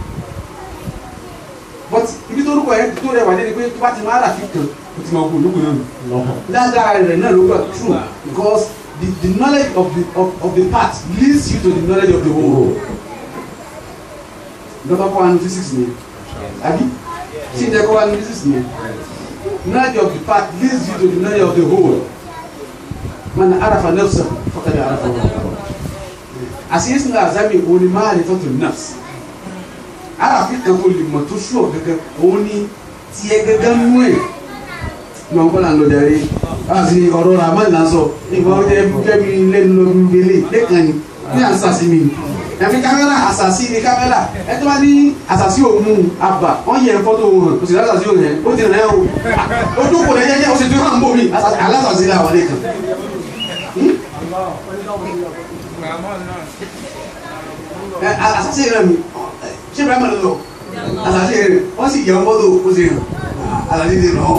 B: but ibi tó rúkọ yẹn tó rẹwà dé ni pé tó bá ti máa rà fi kàn ó ti máa kú ológun náà nù ládàá rẹ̀ náà ló gbà true because the the knowledge of the of, of the part leads you to the knowledge of the whole dọ́tà kọ́ wa ní physics ni àbí tí ìjẹ́ kọ́ wa ní physics ni knowledge of the part leads you to the knowledge of the whole man arafa nafsa faqad arafa rabbahu àṣeyẹ sinmi àzámi òun ni máa lè fọ́tò nafs arafi kan tó lè mọ̀ tó sùọ̀ gẹ́gẹ́ òun ni tiẹ̀ gẹ́gẹ́ nú ẹ̀ ní wọn kọ́ là ń lọ jàre àti ọ̀rọ̀ ramani là ń sọ ìgbà wọn jẹ́ jẹ́bi lẹ́nu lọ́bi gbélé lẹ́kàn ni ní àṣàṣì mi ẹ̀mí kámẹ́rà àṣàṣì ni kámẹ́rà ẹ tó bá ní àṣàṣì òun àbà wọ́n yẹ fọ́tò òun kò sì lásàṣì òun yẹn ó ti rẹ̀ o ojú kò lẹ́yẹ yẹ o sì tún hàn bò mí alásàṣì là wà lẹ́kàn. ẹ àṣàṣì rẹ mi ṣé ibrahim ló lọ àṣàṣì rẹ wọ́n sì yẹ fọ́tò ó sì hàn àṣàṣì ti rọ̀ ọ́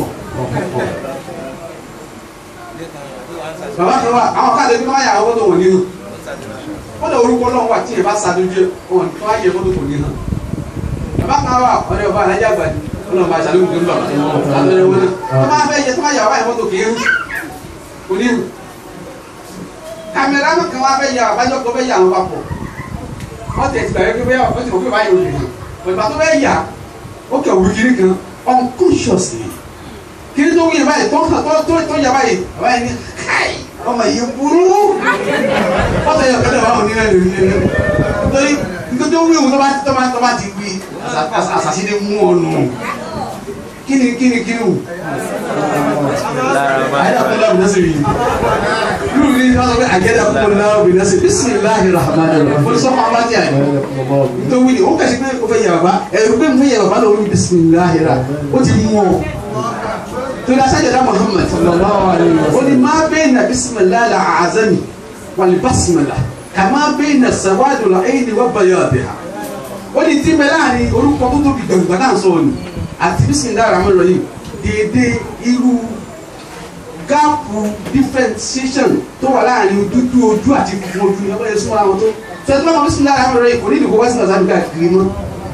B: bàbá kan wà àwọn káàdé bí wọ́n yà àwọn tó wọ̀n nínú wọ́n lè orúkọ náà wà tí yẹn bá ṣàdójú wọn tó wáyé fọ́tò kò ní hàn bàbá kan wà ọ̀rẹ́ ọba alájà àgbàdì wọn lọ́ọ́ bá ṣàlùkù tó ń bọ̀ àtọ̀rẹ́ wọn náà tó máa fẹ́ yẹ tó máa yà wáyé fọ́tò kì í hàn kò ní hàn kàmẹ́rà kan wá fẹ́ yà àbájọ kó fẹ́ yà àwọn papọ̀ wọ́n tẹ̀ tìgbà yẹn pé wọ́n ti mọ̀ pé báyìí ò lè hàn ìgbà tó fẹ́ yà ó kẹ̀ wù kiri kan unconsciously kiri tó wúyẹ báyìí tó hàn tó tó tó yà báyìí báyìí ní káì ọmọ yìí burú wọ́n tẹ̀ yọ kẹ́lẹ́ báwọn onílẹ̀ lórí lẹ́nu nítorí nítorí tó wúyẹ wọn tó bá tó bá tó bá ti wí àṣàṣì ni mú ọ nù kíni kíni kíni wò ayélujára kó lọ́wọ́ bìnẹ́sì yìí lórí ní wọ́n sọ pé àgẹ́dà kó lọ́wọ́ bìnẹ́sì bisimilahi rahman rahim fọlọ́ sọ́kọ́ ọba tí a yẹ nítorí wíni ó kàṣí pé ó fẹ́ yẹ bàbá ẹ̀rù pé mo fẹ́ yẹ bàbá lọ́wọ́ bisimilahi ra ó ti mú ọ torí asájọdá muhammad sallallahu alayhi wa sallam ó ní máa bẹ́ẹ̀ na bisimilahi la azami wàlí basimila kà máa bẹ́ẹ̀ na sawadu la ẹ̀yìn ni wọ́n bayọ̀ ọ̀bẹ̀ ha ó ní tí bẹ́ẹ̀ láàrin orúkọ tó tóbi gbẹ̀ngbẹ̀ náà sọ ni àti bisimilahi rahman rahim dédé irú gáàpù differentiation tó wà láàrin dúdú ojú àti funfun ojú ní ọgbẹ́ yẹn súnmọ́ àwọn tó tẹ́tí bá wọn bisimilahi rahman rahim kò ní ìdìbò wá sí nàzàmì káàkiri mọ́.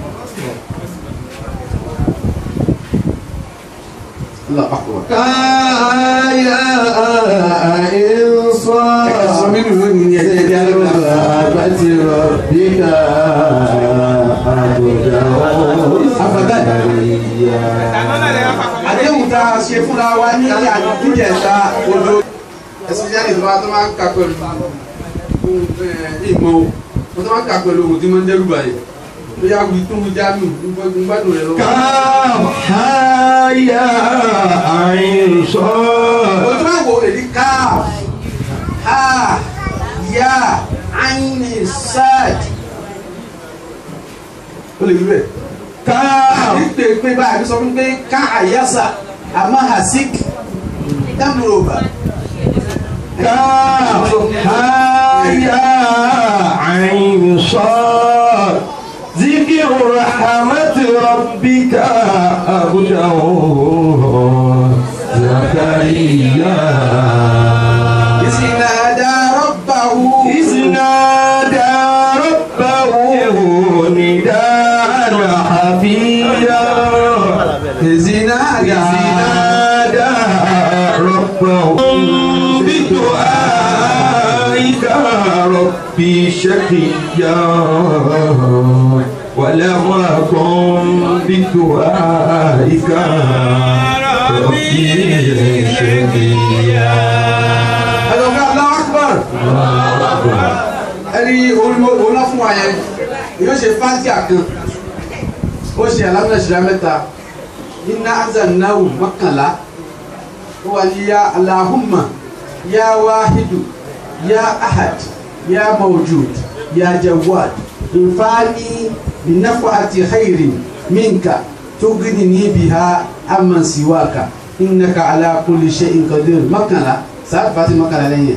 B: Allah akbar.
A: Káyà ìsọ́.
B: Ẹ̀ka sọ mí nù lónìí ní ẹ̀jẹ̀ ẹ̀jẹ̀ alẹ́ wọn.
A: Àbátí rọ̀bíkà àbùdá
B: Abadan. Àdéhùn tá a ṣe fúnra wa ní àdíjẹ̀ta odo. Especially tó bá tó máa ń kà pẹ̀lú ìmọ̀ o. Wọ́n tó máa ń kà pẹ̀lú ohun tí máa ń dẹ́rù báyìí. ó yà wí tó ń já mi ń gbádùn rẹ lọ.
A: كاف ها يا عين صاد
B: ojú àwọ̀ rẹ̀ ní káf ha ya aini sad ó lè rí bẹ́ẹ̀.
A: كاف
B: àbí pé pé báyìí sọ fún pé ká àyàsà àmọ́ hasik dámúròbà.
A: كاف ها يا عين صاد ذكر رحمة ربك عبده زكريا
B: ìsìnàdà rọ́bàwù.
A: إذ نادى ربه نداء خفيا
B: ìsìnàdà
A: إذ نادى ربه بدعائك ربي شقيا ولم أكن بدعائك ربي شقيا
B: ẹ̀dọ̀gá Allahu Akbar. ẹni olùmọ̀ fún wa yẹn yóò ṣe fátíà kan ó ṣe alámúnáṣẹ́lá mẹ́ta iná azannahu mọ́kànlá ó wà ní ya Allahumma ya wahidu ya ahad ya mawjud ya jawad infani binafati khairin minka tughnini biha amman siwaka innaka ala kulli shay'in qadir mọ́kànlá sáà fati mọ́kànlá lẹ́yìn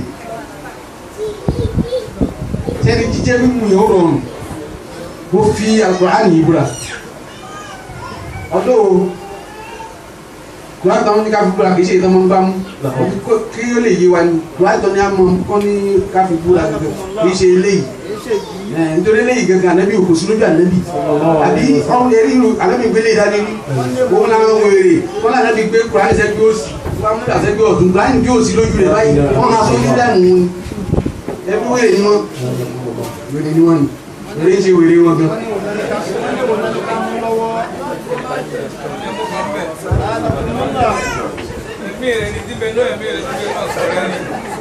B: sẹ́ni jíjẹ́ mímu yẹn ó rọrùn mo fi Al-Qur'ani yìí búra ọdún kùrán táwọn ní ká fi búra kì í ṣe ìtàn máa ń bá mú kí ó lè yé wa ni kùrán tó ní a mọ kọ́ ní ká fi búra gẹ́gẹ́ kì í ṣe eléyìí ẹ̀ nítorí eléyìí gẹ́gẹ́ ànábì òkú sí lójú ànábì àbí ọ̀hún ẹ̀rí ìlú ànábì gbélé ìdání rí òun náà ń wèrè wọn náà ànábì gbé kùrán sẹ́gbẹ́ òsì wọn mú ìdásẹ́gbẹ́ ọ̀tún kùrán gbé òsì lójú rẹ̀ báyìí wọn máa sọ fún dẹ́mu wọn ẹbí wèrè ni wọn wèrè ni wọn ni wèrè ń ṣe wèrè wọn gan.
D: Ẹ̀mí rẹ̀ ni díbẹ̀ náà ẹ̀mí rẹ̀ díbẹ̀ náà sọ̀rọ̀ ẹni.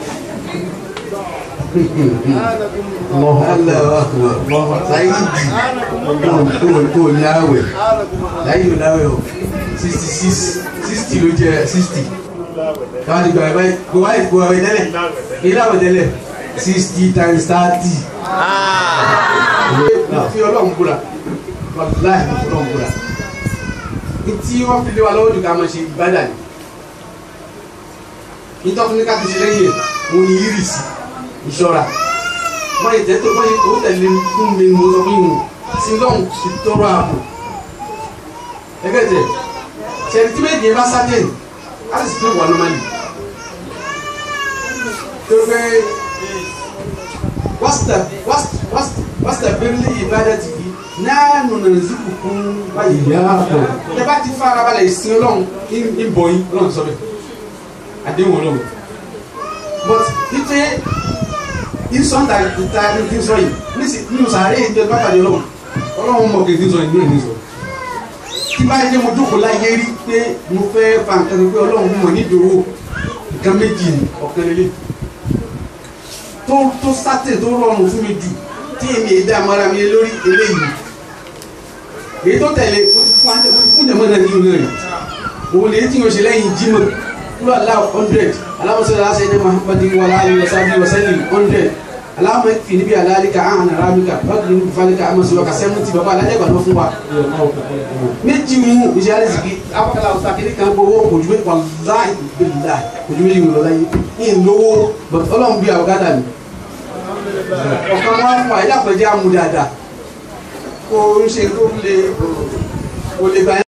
B: láyé jù kó láwẹ̀ láyé ò láwẹ̀ o sixty six sixty ló jẹ sixty káwọn ti gbà ẹ báyìí kó wáyé kó wáyé tẹ́lẹ̀ kí láwẹ̀ tẹ́lẹ̀ sixty times thirty. fi ọlọ́run búra wàláhì fi ọlọ́run búra tí wọ́n fi lé wa lọ́wọ́ jù ká máa ṣe ìbádà ni nítorí ní ká ti ṣe lẹ́yìn ẹ̀ mo ní iris ìṣọ́ra wọ́n yẹ tẹ́ tó wọ́n yẹ tó tẹ̀lé fún mi mo sọ fún yìí sí lọ́hùn sí tọrọ ààbò ẹgbẹ́ tẹ̀ ṣẹ̀rí tí méjì yẹn bá sátẹ̀n á sì fi wà lọ́mọdé tó fẹ́ wásítà wásítà bẹ́ẹ̀lì ìbádà ti fi náà nùnà zikù fún báyìí
A: ìyá àtọ̀
B: tẹ bá ti fara balẹ̀ ìsìn ọlọ́run ń bọ̀ yín ọlọ́run sọ bẹ́ẹ̀ àdéhùn ọlọ́run but ife ìsọ̀ǹda ìta ní kí n sọ yìí nísì nínú sàárè ìjọ bá pàdé ọlọ́run ọlọ́run mọ̀ kí n sọ yìí ní ìsọ tí bá yẹ mo jókòó láyé rí pé mo fẹ́ fa nǹkan pé ọlọ́run mọ̀ nídòwò nǹkan méjì ní ọ̀kan lélẹ̀ tó tó sátẹ̀ tó rọrùn fún mi jù tí èmi èdè àmọ́ra mi lórí eléyìí èyí tó tẹ̀lé fún jẹ̀mọ́ náà nínú rẹ̀ òun lè tí o ṣe lẹ́yìn jímọ̀ kúrò aláwọ̀ hundred aláwọ̀sọ̀rọ̀ aṣẹ́ni muhammadin wa aláàlú wa sábì wa sẹ́lì hundred aláwọ̀ fi níbi alálíkà ahàn arábíkà bákan níbi falíkà amọ̀síwá ka sẹ́mùtì bàbá alájẹ́gbà lọ fún wa. méjì mú iṣẹ́ alẹ́sìkì apákàlà ọ̀sán kìíní kan gbowó kojú méjì wàláì bẹ́ẹ̀lá kojú méjì wò lọ́la yìí ní ìlówó bọ̀t ọlọ́run bí àwògádà mi. ọ̀kan wọn fún wa ilé àpẹjẹ amú dáadáa kó ń ṣe kó lè kó lè gbà